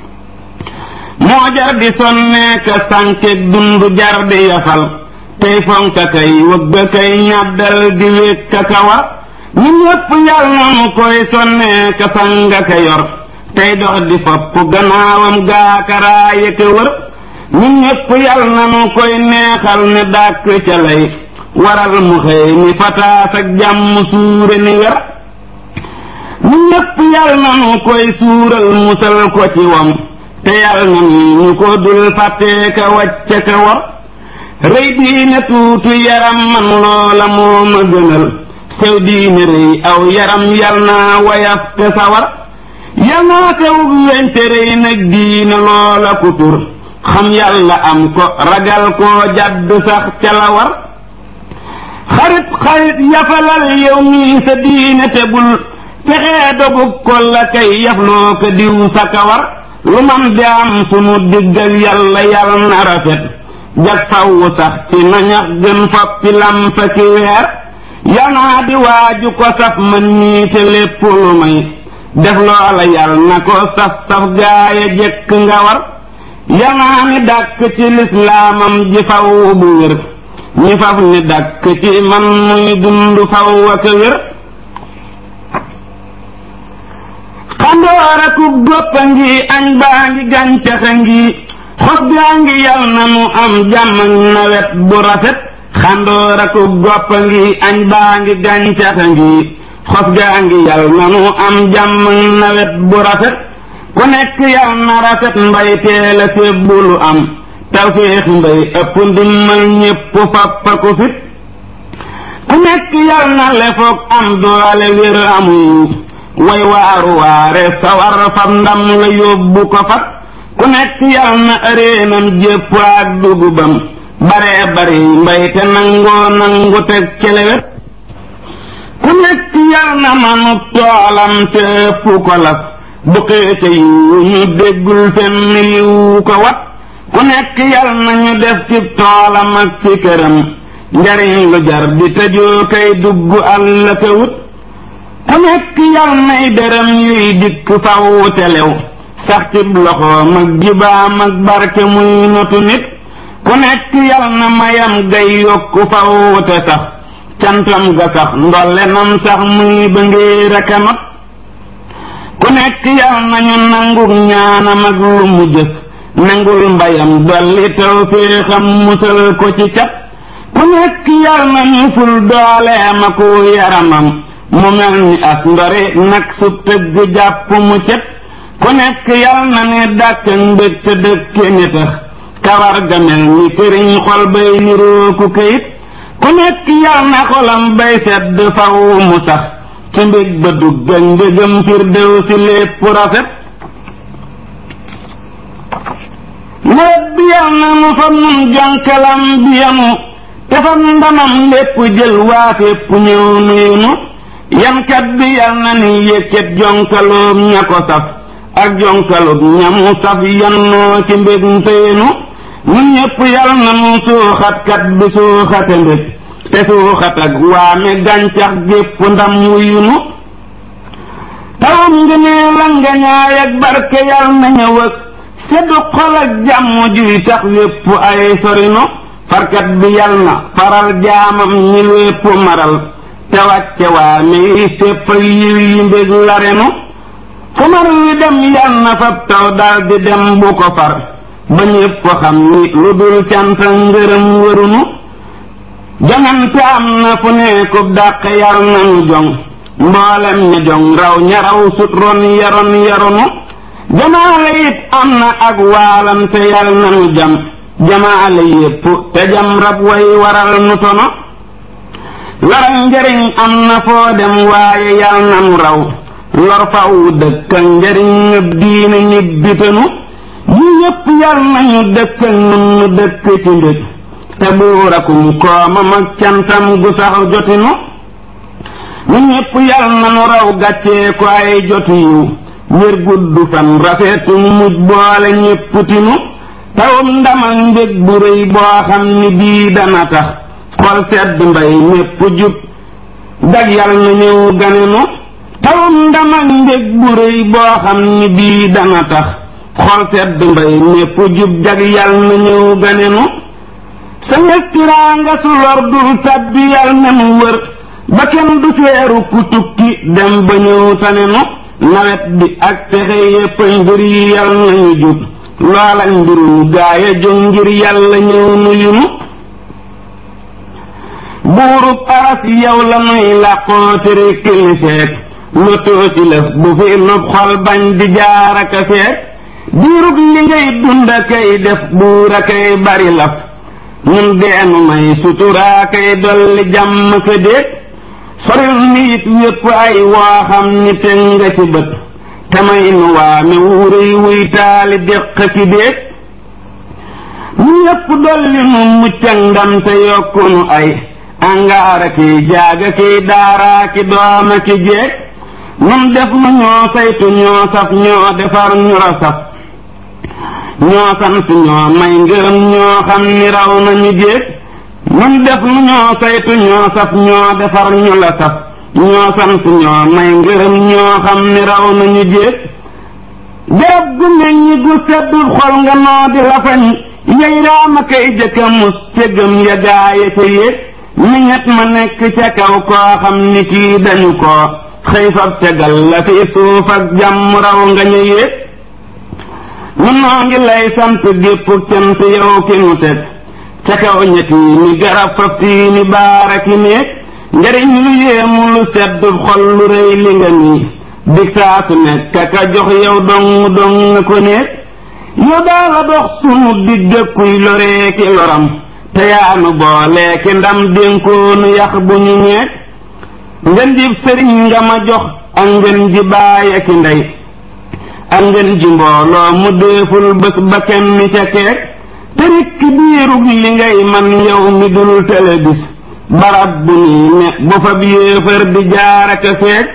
[SPEAKER 1] moo jar di sonneeka sànkeek dund jar di yafal tey fonka kay wëgga kay ñàddal di wékka ka war ñun ñëpp yal nanu koy sonneeka sanga ka yor tey dox di fopp gannaawam gaakaraaya ka wër ñun ñëpp yal nanu koy neexal ne dàkk ca lay waral mu xëy ni fataas ak jàmm suure ni wer ñu ñëpp yal nanu koy suural musal ko ci wam te yal nanu ñu ko dul fàttee ka wàcce ka war rëy diine tuuti yaram man loola moo ma gënal sew diine rëy aw yaram yal naa wayaf te sawar yal naa sew wente rëy nag diine loola ku tur xam yàlla am ko ragal koo jadd sax ca la war xarit xarit yafalal yow mii sa diine te bul fexee dogu ko la kay yafloo ko diw sa kawar lu man di am sunu digg ak yàlla yàlla na rafet jag fawwu sax ci nañax gën foppi lampa ki weer yanaa di waaju ko saf man ñii te lépp lu may def loola yàlla na ko saf saf gaaya jekk nga war yanaa ni dàkk ci lislaamam ji faw bu wér ñi faf ni dàkk ci man muy dund faw ak wér xandoora ku goppa ngi añ baa ngi gàncaxa ngi xos gaa ngi yal na mu am jàmm ak nawet bu rafet xandoora ku goppa ngi añ baa ngi gàncaxa ngi xos gaa ngi yal na mu am jàmm ak nawet bu rafet ku nekk yal na rafet mbay teel a sébbulu am tawféex mbay ëpp ndimmal ñépp fappa ko fit ku nekk yal na lefoog am doole wér amuy way waaru waare sawar fam ndam la yóbbu ko fat ku nekk yal na ëreenam jépp ak dugubam bare bari mbay te nangoo nangu teg celewet ku nekk yal na manub toolam te ëpp ko laf bu xeete yiwu ñu déggul fenn yiwu ko wat ku nekk yal na ñu def ci toolam ak ci këram njariñ lu jar di tëjoo kay dugg àll ka wut ku nekk yal nay dërëm yuy dikk faw telew sax ci loxoom ak jibaam ak barke muy notu nit ku nekk yal na mayam gay yokku faw te sax cantam ga sax ndolle nam sax muy ba ngéer aka not ku nekk yal nañu nanguk ñaanam ak lu mu jëf nangul mbayam dolli taw féexam musal ko ci cat ku nekk yal nañu ful dooleem ak yaramam mu mel ni as ndori nag su tëgg jàpp mu cet ku nekk yal na ne dàkk mbég te dëkke ni tax kawar ga mel ni këriñ xol bay nirooku kayit ku nekk yal na xolam bay sedd faw mu sax ci mbég ba dugg ak mbégam firdew si lépp rafet nawet bi yal na mu fa nun jonkalam bi yanu te fa ndamam lépp jël waa fépp ñëw nuyu nu yankat bi yal na ni yëkkat jonkaloom ña ko saf ak jonkaloom ñamu saf yannoo ci mbég ntëyenu nun ñépp yal na nu suuxatkat bi suuxate mbég te suuxat ak waame gàncax gépp ndam wuyunu tawam nga nee la nga ñaay ak barke yal na ñëw ak seddu xol ak jàmm juy tax wépp ay sorino farkat bi yal na faral jaamam ñi wépp maral te wàcce waa mi sépp yiw yi mbég la renu fu mar wi dem yal na fab taw dal di dem bu ko far ba ñépp xam ni lu dul cant ngërëm wërunu jongante am na fu nekkub dàq yar nanu jong mboolem ña jong raw ña raw sut ron yaron yaronu jamaale it am na ak waalante yal nanu jam jamaale yépp te jam rab way waral nu tono loral njariñ am na foo dem waaye yal nanu raw lor faw dëkk ak njariñ ñëpp diina ñibbitanu ñu ñëpp yal nañu dëkk ak nun nu dëkk ci mbég te buurakum koomam ak cantam gu sax jotinu ñu ñëpp yal nanu raw gàccee ko ay jotu yiw wér gudd fan rafetu mujj boole ñépp tinu tawum ndam ak mbég bu rëy boo xam ni bii dana tax xol sedd mbay mépp jub dag yal na ñëw ganenu tawum ndam ak mbég bu rëy boo xam ni bii dana tax xol sedd mbay mépp jub jag yal na ñëw ganenu sa ngestiraa nga su lor dul tabbi yal na mu wër ba kenn du seeru ku tukki dem ba ñëw tanenu nawet bi ak pexe yépp mbir yi yal nañu jub loola mbirum gaaya jóg ngir yàlla ñëw nuyunu buurub aras yow la nuy làqoo tere kilifeek lotoo ci lëf bu fi nopp xol bañ di jaaraka feek diirub li ngay dunda kay def buura kay bari laf ñun deenu may suturaa kay dolli jàmm ka déet soril nit yépp ay woo xam ni teg nga ci bët te may nu waame wuuréy wuy taali déq ki déet ñu yépp dolli nu muccak ndam te yokku nu ay angaara ki jaaga ki daaraa ki dooma ki jeeg nun def nu ñoo saytu ñoo saf ñoo defar ñu ra saf ñoo sant ñoo may ngërëm ñoo xam ni raw nañu jéeg nun def nu ñoo saytu ñoo saf ñoo defar ñu la saf ñoo sant ñoo may ngërëm ñoo xam ni raw nañu jéeg garab gu meññi gu seddul xol nga noo di lafañ yey raama kay jëkka mus cëggam ya gaaya ca yéeg miñet ma nekk ca kaw koo xam ni kii dañu ko xëy fab tegal la fi suuf ak jàmm raw nga ñu yéeg nun noo ngi lay sant gépp cant yow ki nu teg ca kaw ñetti ni garab fab tii ni baara ki néeg njariñ lu yéemu lu sedd xol lu rëy li nga nii dig saa su nekk ka jox yow dong dong nga ko néeg yow daa la dox sunu digg kuy loree ki loram te yaanu boole ki ndam dénkoonu yax bu ñu ñeeg ngeen jib sëriñ nga ma jox ak ngeen ji baay ak ndey ak ngeen ji mbooloo mu déeful bés ba kenn ca keek te rikk biirug li ngay man yow mi dul tele bis barab bu nii ne bu fa yéefar di jaaraka feek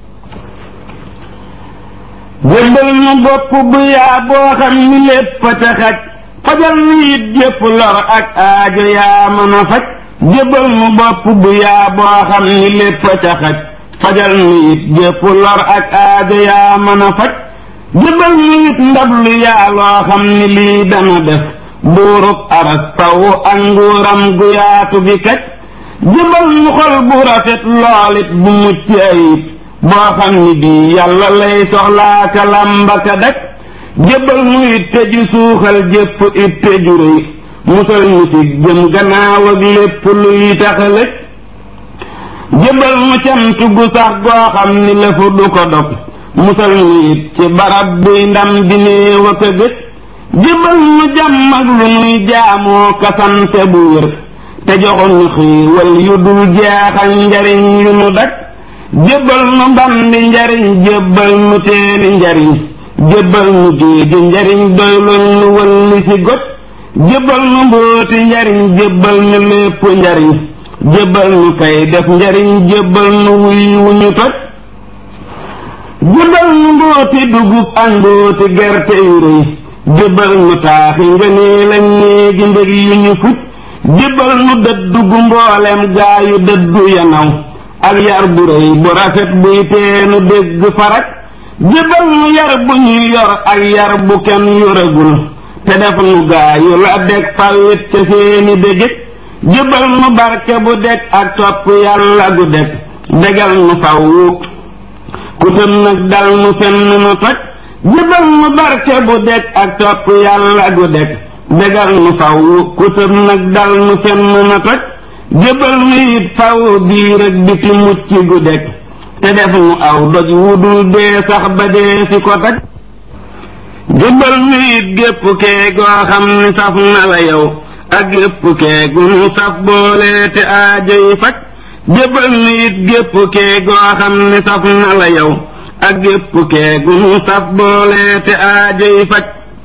[SPEAKER 1] jébbal nu bopp bu yaa boo xam ni lépp a te xaj fajal nu it jépp lor ak aajo yaa mën a faj jébbal nu bopp bu yaa boo xam ni lépp a te xaj fajal nu it jépp lor ak aajo yaa mën a faj jébbal nu it ndab lu yaa loo xam ni lii dana def buurub aras taw ak nguuram gu yaatu gi kaj jébbal nu xol bu rafet loolit bu mucc ayib boo xam ni bii yàlla lay soxlaa ka làmba ka dak jébbal nu it te ju suuxal jépp it te ju rëy musal nu ci jëm gannaaw ak lépp luy taxalëg jébbal nu cant gu sax goo xam ni lëfu du ko dog musal nu it ci barab buy ndam di néew ak a gëj jébbal nu jàmm ak lu nuy jaamoo kasante bu wér te joxoon nu xiiwal yu dul jeexal njariñ yu nu dak jébbal nu mbandi njariñ jébbal nu teeni njariñ jébbal nu géeji njariñ doylul nu wëlli si got jébbal nu mbóoti njariñ jébbal nu lépp njariñ jébbal nu kay def njariñ jébbal nu wuy wu ñu toj jébbal nu mbóoti dugub ak mbóoti gerte yu rëy jébbal nu taaxi ngënee lañ néegi mbég yu ñu fuj jébbal nu dëddu gu mboolem gaa yu dëddu yanaw ak yar bu rëy bu rafet buy teenu dégg farak jébbal nu yar bu ñuy yor ak yar bu kenn yoragul te def nu gaa yu la deg fawit ca seeni dégit jébbal nu barke bu deg ak topp yàlla gu deg degal nu fawwu ku tëm nag dal nu fenn nu toj jébbal nu barke bu deg ak topp yàlla gu deg degal nu fawwu ku tëm nag dal nu fenn nu toj jëbal nu it faw biir ak biti mucc gu deg te def nu aw doj wudul dee sax ba dee si ko daj jëbal nu it gépp kee goo xam ni saf na la yow ak gépp kee gu nu saf boole te aajoy faj jëbal nu it gépp kee goo xam ni saf na la yow ak gépp kee gu nu saf boole te aajoy faj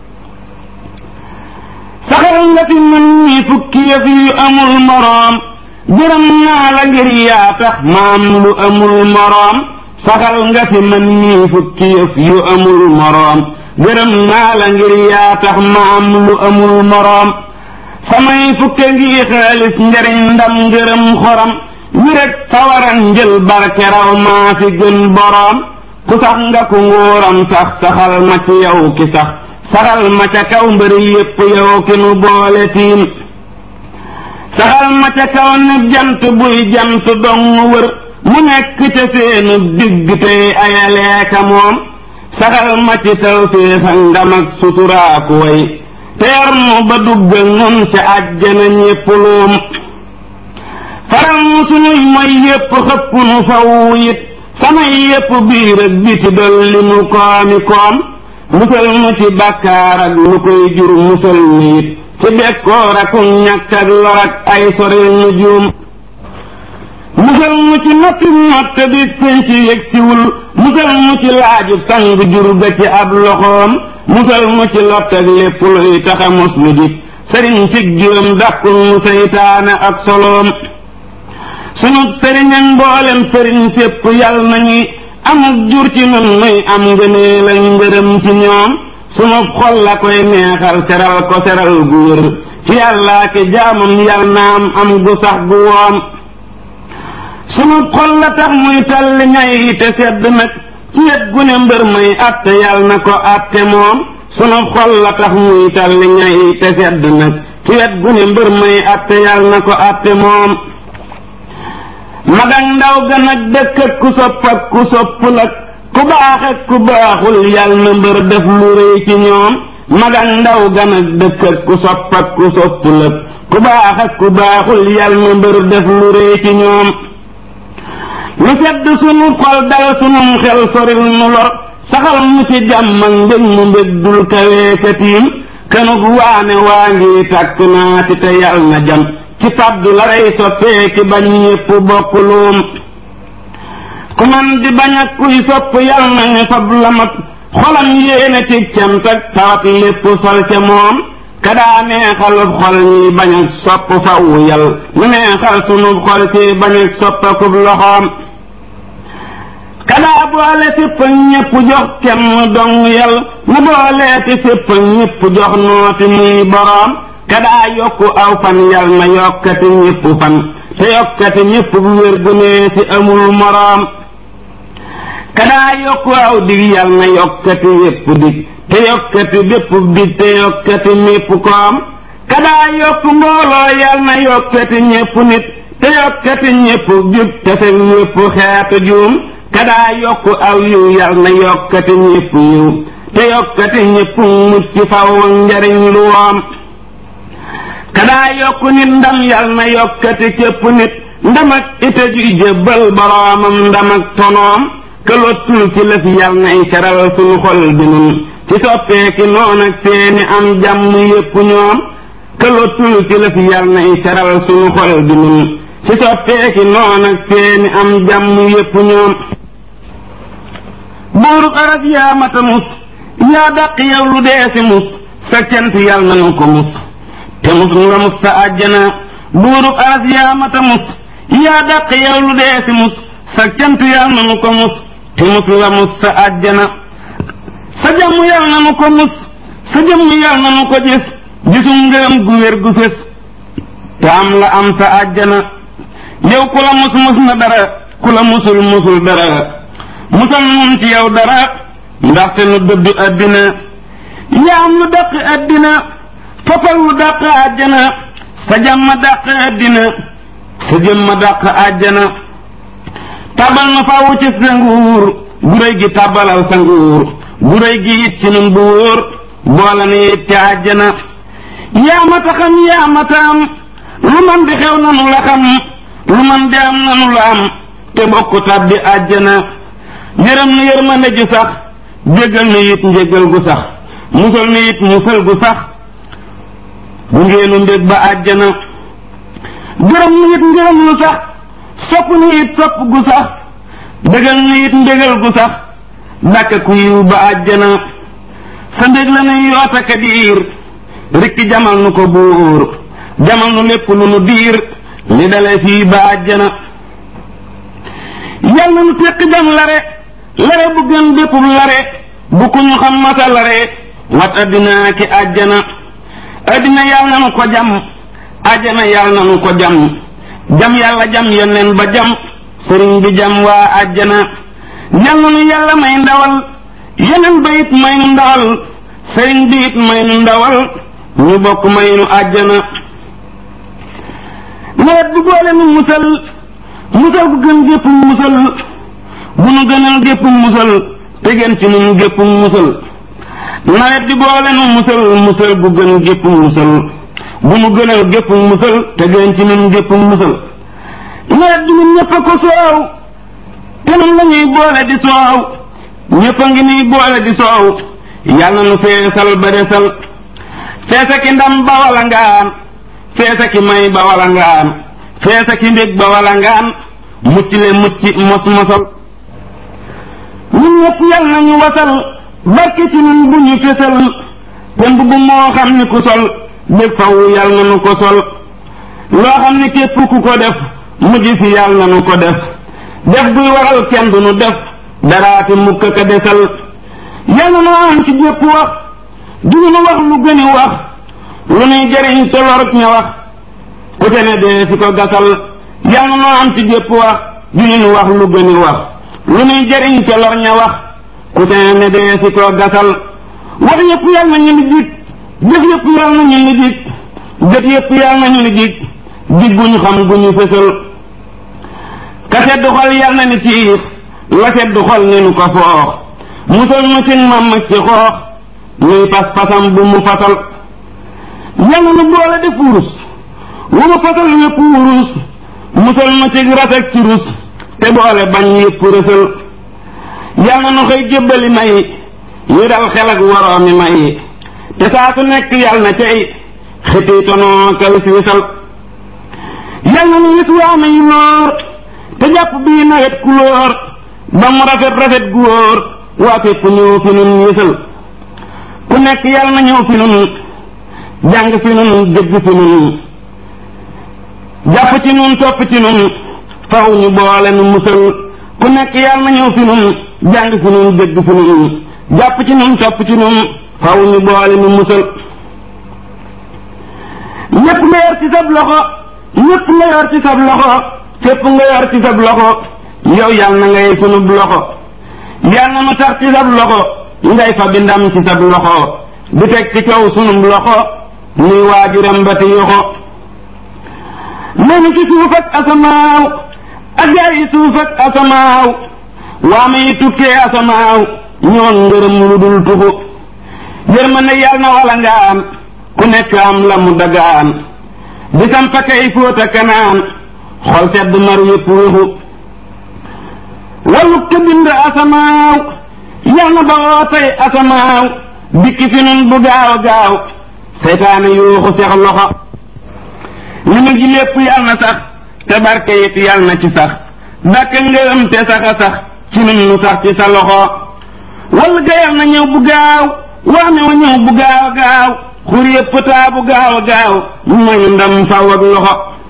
[SPEAKER 1] saxal nga fi mën ñi fukki yëf yu amul moroom gërëm naa la ngir yaa tax maam lu amul moroom saxal nga fi mën ñi fukki yëf yu amul moroom gërëm naa la ngir yaa tax maam lu amul moroom samay fukke ngi xaalis njariñ ndam ngërëm xoram wi rek sawaran njël barke raw maa fi gën boroom ku sax nga ku nguuram sax saxal ma ci yow ki sax saxal ma ca kaw mbëri yépp yow ki nu boole tiim saxal ma ca kaw ne jant buy jant dong wër mu nekk ca seenu digg tey ayaleeka moom saxal ma ci tawféex ak ndam ak suturaaku way teer nu ba duggal nun ca àjjana ñépp luum faral nu sunuy mooy yépp xëpp nu faw it samay yépp biir ak biti dolli nu koomi koom musal nu ci bàkkaar ak lu koy jur musal nu it ci bekkoor ak ñàkk ak lor ak ay soril nu juum musal nu ci noppi notte di penc yëg siwul musal nu ci laajub sang jur ga ci ab loxoom musal nu ci lott ak lépp luy taxa mos lu dik sëriñ cig juróom dàqul nu seytaane ak soloom sunu sëriñ ak mboolem sëriñ sépp yal nañuy amuk jur ci nun nuy am ngëneel ak ngërëm ci ñoom sunu xol la koy neexal seral ko seral gu wér ci yàllaa ki jaamam yal naam am gu sax gu woom sunu xol la tax muy talli ñay te sedd nag ci wet gu ne mbër may atte yal na ko atte moom sunu xol la tax muy talli ñay te sedd nag ci wet gu ne mbër may atte yal na ko atte moom mag ak ndaw gan ak dëkk ak ku sopp ak ku soppul ak ku baax ak ku baaxul yal na mbër def lu rëy ci ñoom mag ak ndaw gan ak dëkk ak ku sopp ak ku soppul ak ku baax ak ku baaxul yal na mbër def lu rëy ci ñoom lu sedd sunu xol dal sunum xel soril nu lor saxal mu ci jàmm ak mbég mu mbég dul kawee ka tiim kanug waane waa ngi tàkk naa ci te yal na jam ci fàddu la rey soppee ki bañ ñépp bokk luum ku man di bañ ak kuy sopp yal nañu fab la mat xolam yéene ci cant ak tawat lépp sol ca moom kadaa neexalub xol ñi bañ ak sopp fawu yal nu neexal sunub xol ci bañ ak soppakub loxoom kadaa boole fépp ak ñépp jox kenn dong yal na booleeti fépp ak ñépp jox nooti muy boroom kadaa yokku aw fan yal na yokkati ñépp fan te yokkati ñépp bu wér gu nee ci amul moroom kadaa yokku aw dig yal na yokkati yépp dig te yokkati bépp dig te yokkati mépp koom kadaa yokku mbooloo yal na yokkati ñépp nit te yokkati ñépp jub te fekk ñépp xeetu juum kadaa yokku aw yiw yal na yokkati ñépp yiw te yokkati ñépp mucc faw njariñ lu woom kadaa yokku nit ndam yal na yokkati képp nit ndam ak ite juy jébbal boroomam ndam ak tonoom këlottul ci lëf yal nay seral suñu xol bi nun ci soppeeki noon ak seeni am jàmm yépp ñoom këlottul ci lëf yal nay seral suñu xol bi nun ci soppeeki noon ak seeni am jàmm yépp ñoom buurub aras yaa mata mus yaa dàq yow lu dee si mus sa cant yal nanu ko mus te mus nga mus sa àjjana buurub aras yaa mata mus yaa dàq yow lu dee si mus sa cant yal nanu ko mus te mus nga mus sa àjjana sa jàmm yal nanu ko mus sa jëmm yal nanu ko gis gisum ngërëm gu wér gu fés te am la am sa àjjana yow ku la mus mus na dara ku la musul musul dara musal nun ci yow dara ndaxte nu dëddu àddina yaa am lu dàq àddina fafal lu dàq àjjana sa jàmm dàq àddina sa jëmm dàq àjjana tabal na faawu ci sa nguur gu réy gi tabalal sa nguur gu réy gi it ci nun bu wóor boole ni it ci àjjana yaa ma ta xam yaa ma ta am lu man di xew nanu la xam lu man di am nanu la am te bokk tàbbi àjjana yërëm nu yërmande ju sax jéggal nu it njéggal gu sax musal nu it musal gu sax bu ngeenu mbég ba àjjana gërëm nu it ngërëm lu sax sopp nu it sopp gu sax bégal nu it mbégal gu sax dàkk ku yiw ba àjjana sa mbég la nuy yoota ka diir rikki jamal nu ko buur jamal nu lépp lu nu diir li dale fii ba àjjana yal na nu teq jam lare lare bu gën béppub lare bu ku ñu xam masa lare wat addina ki àjjana addina yal na nu ko jam àjjana yal na nu ko jam jam yàlla jam yoneen ba jam sëriñ bi jam waa àjjana yal na nu yàlla may ndawal yeneen ba it may nu ndawal sëriñ bi it may nu ndawal ñu bokk may nu àjjana nawet bi boole nu musal musal bu gën gépp musal bu nu gënal gépp musal te gën ci nun gépp musal nawet bi boole nu musal musal bu gën gépp musal bu nu gënal gépp musal te gën ci nun gépp musal nawet bi ñun ñëpp a ko soow te nun la ñuy boole di soow ñëpp a ngi nuy boole di soow yàlla nu feesal ba desal feesa ki ndam ba wala ngaan feesa ki may ba wala ngaan feesa ki mbég ba wala ngaan mucc le mucc mos mosal ñun ñëpp yàlla nañu wasal barke ci nun bu ñu fesal te mbubb moo xam ni ku sol bég faw yàlla na nu ko sol loo xam ni képp ku ko def mujj fi yàlla na nu ko def def buy waral kenn du nu def daraati mukk ka desal yàlla na am ci jépp wax duñu nu wax lu gëni wax lu nuy jëriñ te lorut ña wax ku te ne dee fi ko gasal yàlla na am ci jépp wax duñu nu wax lu gëni wax lu nuy jëriñ te lor ña wax ku te ne dee fi ko gasal wax yëpp yàlla na ñu ni dig jëf yëpp yàlla na ñu ni dig jëf yëpp yàlla na ñu ni dig dig gu ñu xam gu ñu fësal ka sedd xol yàlla na ni tiix la sedd xol ni nu ko foox musal nu ci mam ci xoox nuy pas pasam bu mu fasal yàlla nu boole def wurus wu mu fasal yëpp wurus musal nu ci rafet ci rus te boole bañ yëpp rësal yàlla nu xëy jébbali may yi dal xel ak waroomi may te saa su nekk yàlla na cay xëti tonoo kal siisal yàlla nu wis waame yu noor te jàpp bii nawet kulóor ba mu rafet rafet gu wóor waa fépp ñëw fi nun yësal ku nekk yàlla na ñëw fi nun jàng fi nun dégg fi nun jàpp ci nun topp ci nun faw ñu boole nu musal ku nekk yàlla na ñëw fi nun jàng fi nun dégg fi nun jàpp ci nun topp ci nun faw ñu boole nu musal ñépp nga yor ci sab loxo ñépp nga yor ci sab loxo fépp nga yor ci sab loxo yow yàlla na ngay sunub loxo yàlla na nu tax ci sab loxo ngay fa bi ndam ci sab loxo di teg ci kaw sunub loxo nuy waajuram ba ti yoxo nenu ci suuf ak asamaaw ak gaa yi suuf ak asamaaw waama yi tukkee asamaaw ñoon ngërëm lu dul tuxu yërmande yàlla na wala ngaan ku nekk am la mu dagaan di sampa kay fóota kanaan xol sedd mar yépp wéxu wallu ka bind asamaaw yal na ba woo tey asamaaw dikki fi nun bu gaaw a gaaw seytaane yuuxu sex loxo li mu ji lépp yal na sax te barke it yal na ci sax dàkk ngërëm te sax a sax ci nun nu sax ci sa loxo wall ga yal na ñëw bu gaaw waame wa ñëw bu gaaw a gaaw xur yépp taa bu gaaw a gaaw mañu ndam faw ak loxo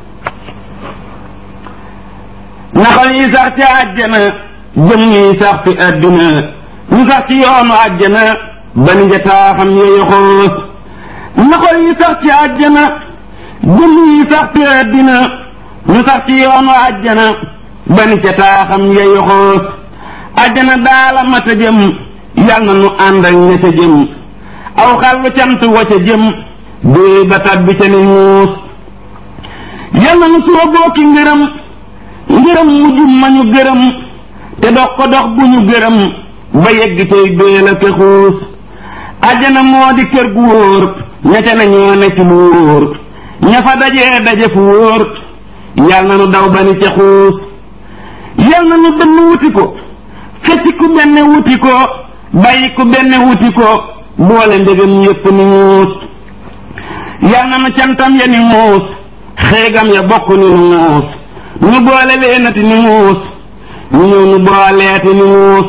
[SPEAKER 1] naxal yi sax ci àjjana jëm yi sax fi àdduna ñu sax ci yoonu àjjana ban jataa xam yooyu xoos naxal yi sax ci àjjana jëm yi sax fi àdduna ñu sax ci yoonu àjjana ban jataa xam yooyu xoos àjjana daala mata jëm yal na nu ànd ak ña ca jëm aw xàllu cant wa ca jëm dee ba tabbi ca ni muus yal na nu sooboo ki ngërëm ngërëm mujj ma ñu gërëm te dox ko dox bu ñu gërëm ba yegg cay béel ak xuus àjjana moo di kër gu wóor ña ca ne ñoo ne ci lu wóor ña fa dajee daje fu wóor yal na nu daw ba ni ca xuus yal na nu benn wuti ko xëcc ku benn wuti ko bàyyi ku benn wuti ko boole ndegam yépp ni muus yal na nu cantam ya ni muus xeegam ya bokk ni nu muus ñu boole leenati ni muus ñu ñëw nu booleeti ni muus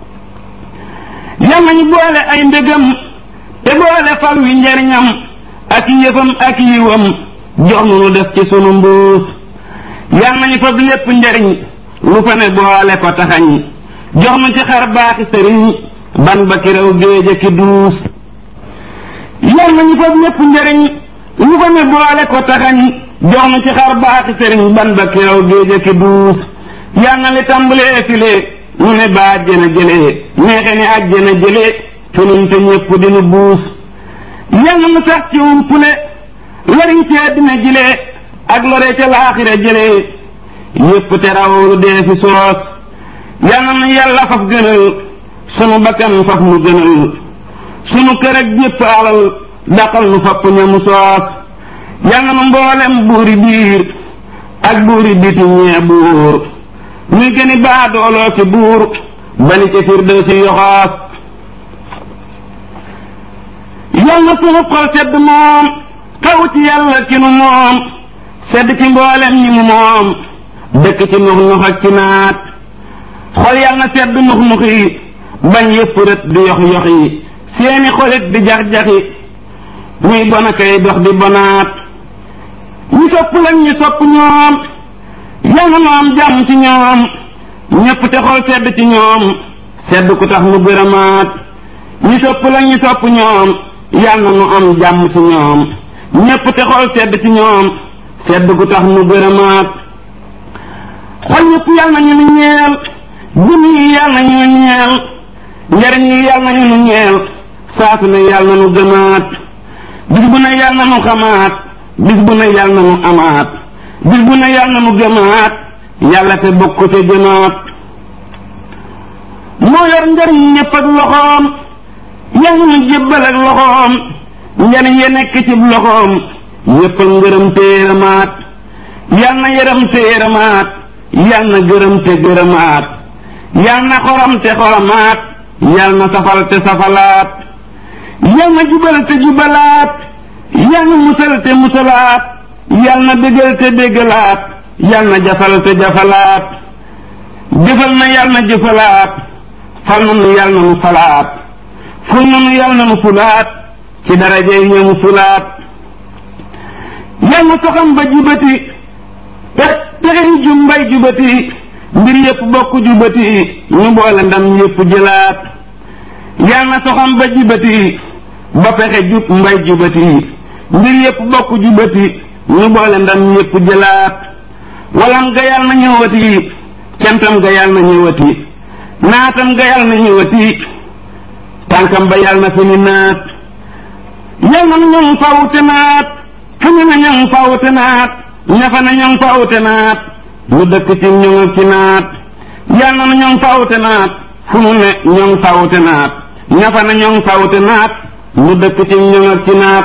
[SPEAKER 1] yal nañu boole ay ndegam te boole fal wi njariñam ak yëfam ak yiwam jox nu nu def ci sunu mbuus yal nañu fab lépp njariñ lu fa ne boole ko taxañ jox nu ci xar baaxi sëriñ ban ba ki rew géej ki duus yal nañu fab lépp njariñ lu fa ne boole ko taxañ jox nu ci xar baaxi sëriñ ban ba ki rew géej ki duus yal na li tàmbalee filee nu ne ba àjjana jëlee neexe ne àjjana jëlee fu nun te ñépp dinu buus yal na nu sax ci umpule lariñ ci àddina jëlee ak lore ca laaxira jëlee yépp te rawlu dee fi soos yal na nu yàlla faf gënal sunu bakkan faf nu gënal sunu kër ak jépp alal daqal nu fapp ñamu soos yal na nu mboolem buuri biir ak buuri biti ñee buur muy gëni baa dooloo ci buur bani ca firdawsi yoxaas yal na sunu xol sedd moom kaw ci yàlla ki nu moom sedd ci mboolem ñi mu moom dëkk ci nux nux ak ci naat xol yal na sedd nux nux yi bañ yëpp rët di yox yox yi seeni xolit di jax-jaxi muy bona kay dox di bonaat ñi sopp lañ ñu sopp ñoom yal na nu am jàmm ci ñoom ñépp te xol sedd ci ñoom sedd ku tax mu gërëmaat ñi sopp lañ ñu sopp ñoom yal na nu am jàmm ci ñoom ñépp te xol sedd ci ñoom sedd gu tax mu gërëmaat xol ñépp yal na ñu nu ñeel jëm yi yal na ñu nu ñeel njariñ yi yal na ñu nu ñeel saasu ne yal na nu gëmaat bis bu ne yal na nu xamaat bis bu ne yal na nu amaat bis bu ne yal na nu gëmaat yàlla te bokk te jëmaat moo yor njariñ ñépp ak loxoom yal na nu jébbal ak loxoom njariñ ya nekk ci loxoom yépp ak ngërëm te yërëmaat yal na yërëm te yërëmaat yal na gërëm te gërëmaat yal na xorom te xoromaat yal na safal te safalaat yal na jubal te jubalaat yal na musal te musalaat yal na bégal te bégalaat yal na jafal te jafalaat jëfal na yal na jëfalaat fal na nu yal na nu falaat ful na nu yal na nu fulaat ci darajey ñëmu fulaat yal na soxam ba jubati pex pexey jumbay jubati mbir yépp bokk jubati ñu boole ndam yépp jëlaat yal na soxam ba jubati ba pexe jub mbay jubati mbir yépp bokk jubati ñu boole ndam yépp jëlaat walam ga yal na ñëwati cantam ga yal na ñëwati naatam ga yal na ñëwati tànkam ba yal na fi ni naat yal na ñoŋ fawte naat fu ñu ne ñoŋ fawte naat ñafa na ñoŋ fawte naat ñu dëkk ci ñoŋ ak ci naat yal na ñoŋ fawte naat fu mu ne ñoŋ fawte naat ñafa na ñoŋ fawte naat ñu dëkk ci ñoŋ ak ci naat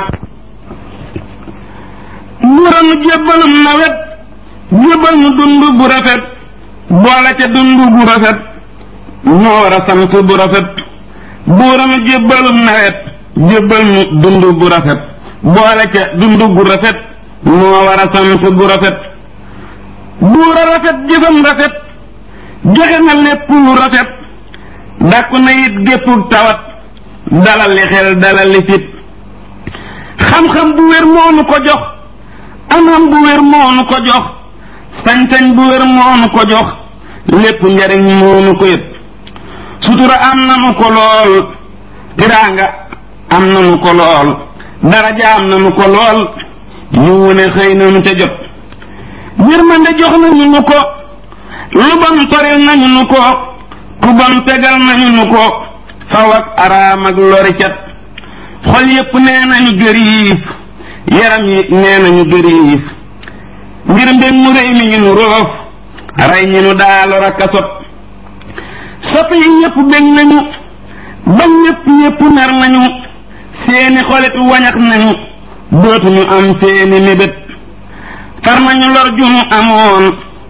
[SPEAKER 1] buuranu jébbalum nawet jébbal nu dund bu rafet boole ca dund bu rafet ñoo war a sant bu rafet buuranu jébbalum nawet jébbal nu dund bu rafet boole ca dund bu rafet moo war a sant bu rafet buura rafet jëfam rafet joxe na lépp lu rafet dàkku na it géppug tawat dalal li xel dalal li fit xam-xam bu wér moonu ko jox anam bu wér moonu ko jox sañ-sañ bu wér moonu ko jox lépp njariñ moonu ko yët sutura am nanu ko lool tiraanga am nanu ko lool daraja am nanu ko lool yu wune xëy nanu ca jot yërmande jox nañu nu ko lu bon toril nañu nu ko ku bon tegal nañu nu ko faw ak araam ak lori cat xol yépp nee nañu gëriif yaram yi nee nañu gëriif ngir mbir mu réy mi ñu nu roof rey ñi nu daa lor ak a sot sopp yi ñépp bég nañu ba ñépp ñépp mer nañu seeni xolit wañax nañu dootuñu am seeni mébét far nañu lor junu amoon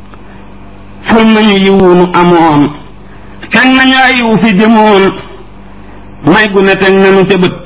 [SPEAKER 1] ful nañu yiwunu amoon fekk nañu ay yiw fi jëmoon may gu ne teg nañu ca bët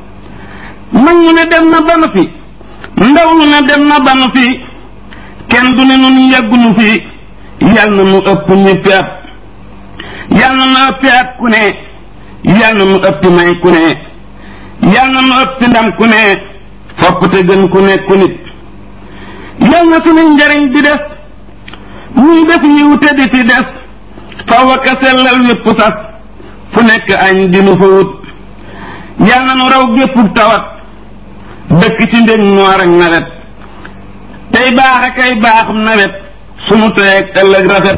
[SPEAKER 1] mag ñu ne dem na banu fi ndaw ñu ne dem na banu fi kenn du ne nun yàggunu fi yal na nu ëpp ñëppi at yal na nu ëppi at ku ne yal na nu ëppi may ku ne yal na nu ëppi ndam ku ne fopp te gën ku nekku nit yal na suñu njariñ di des ñuy def yiw te di ci des faw ak a sellal wépp sas fu nekk añ di nu fa wut yal na nu raw géppub tawat dëkk ci ndég noor ak nawet tey baax a kay baaxum nawet sunu teeg ëllëg rafet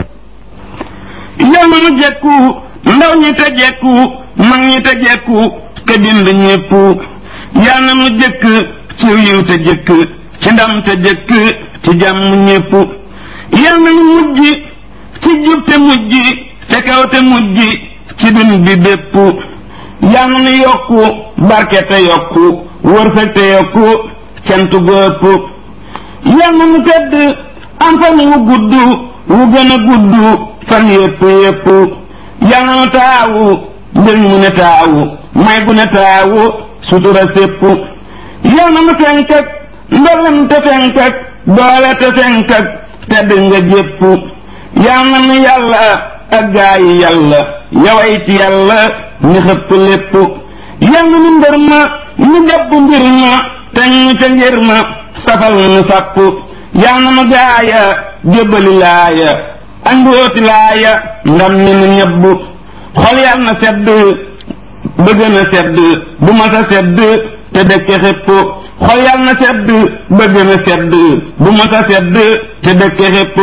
[SPEAKER 1] yal na nu jekku ndaw ñi te jekku mag ñi te jekku te bind ñépp yal na nu jëkk ci yiw te jëkk ci ndam te jëkk ci jàmm ñépp yal na nu mujj ci jub te mujj te kaw te mujj ci dun bi bépp yal na nu yokku barke te yokku wërsëg te yokku cant góopp yal na nu tedd am fan wu gudd wu gën a gudd fan yépp yépp yal na nu taawu mbir mu ne taawu may gu ne taawu sutura sépp yal na nu fenkak ndolem te fenkak doole te fenkak tedd nga jépp yal na nu yàlla ak gaa yi yàlla yaway ci yàlla ni xëpp lépp yal na nu mbër ma ñu jàpp mbir ma te ñu ca ngir ma safal nu sàpp yal na nu gaaya jébbali laaya ak mbóoti laaya ndam ni nu ñebb xol yal na sedd bëgg na sedd bu ma sa sedd te dëkke xépp xol yal na sedd bëgg na sedd bu ma sa sedd te dëkke xépp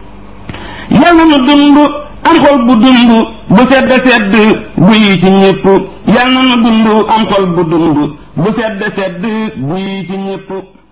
[SPEAKER 1] yal na nu dund am xol bu dund bu sedd sedd bu yi ci ñépp yal na nu dund am xol bu dund bu sedd sedd bu yi ci ñépp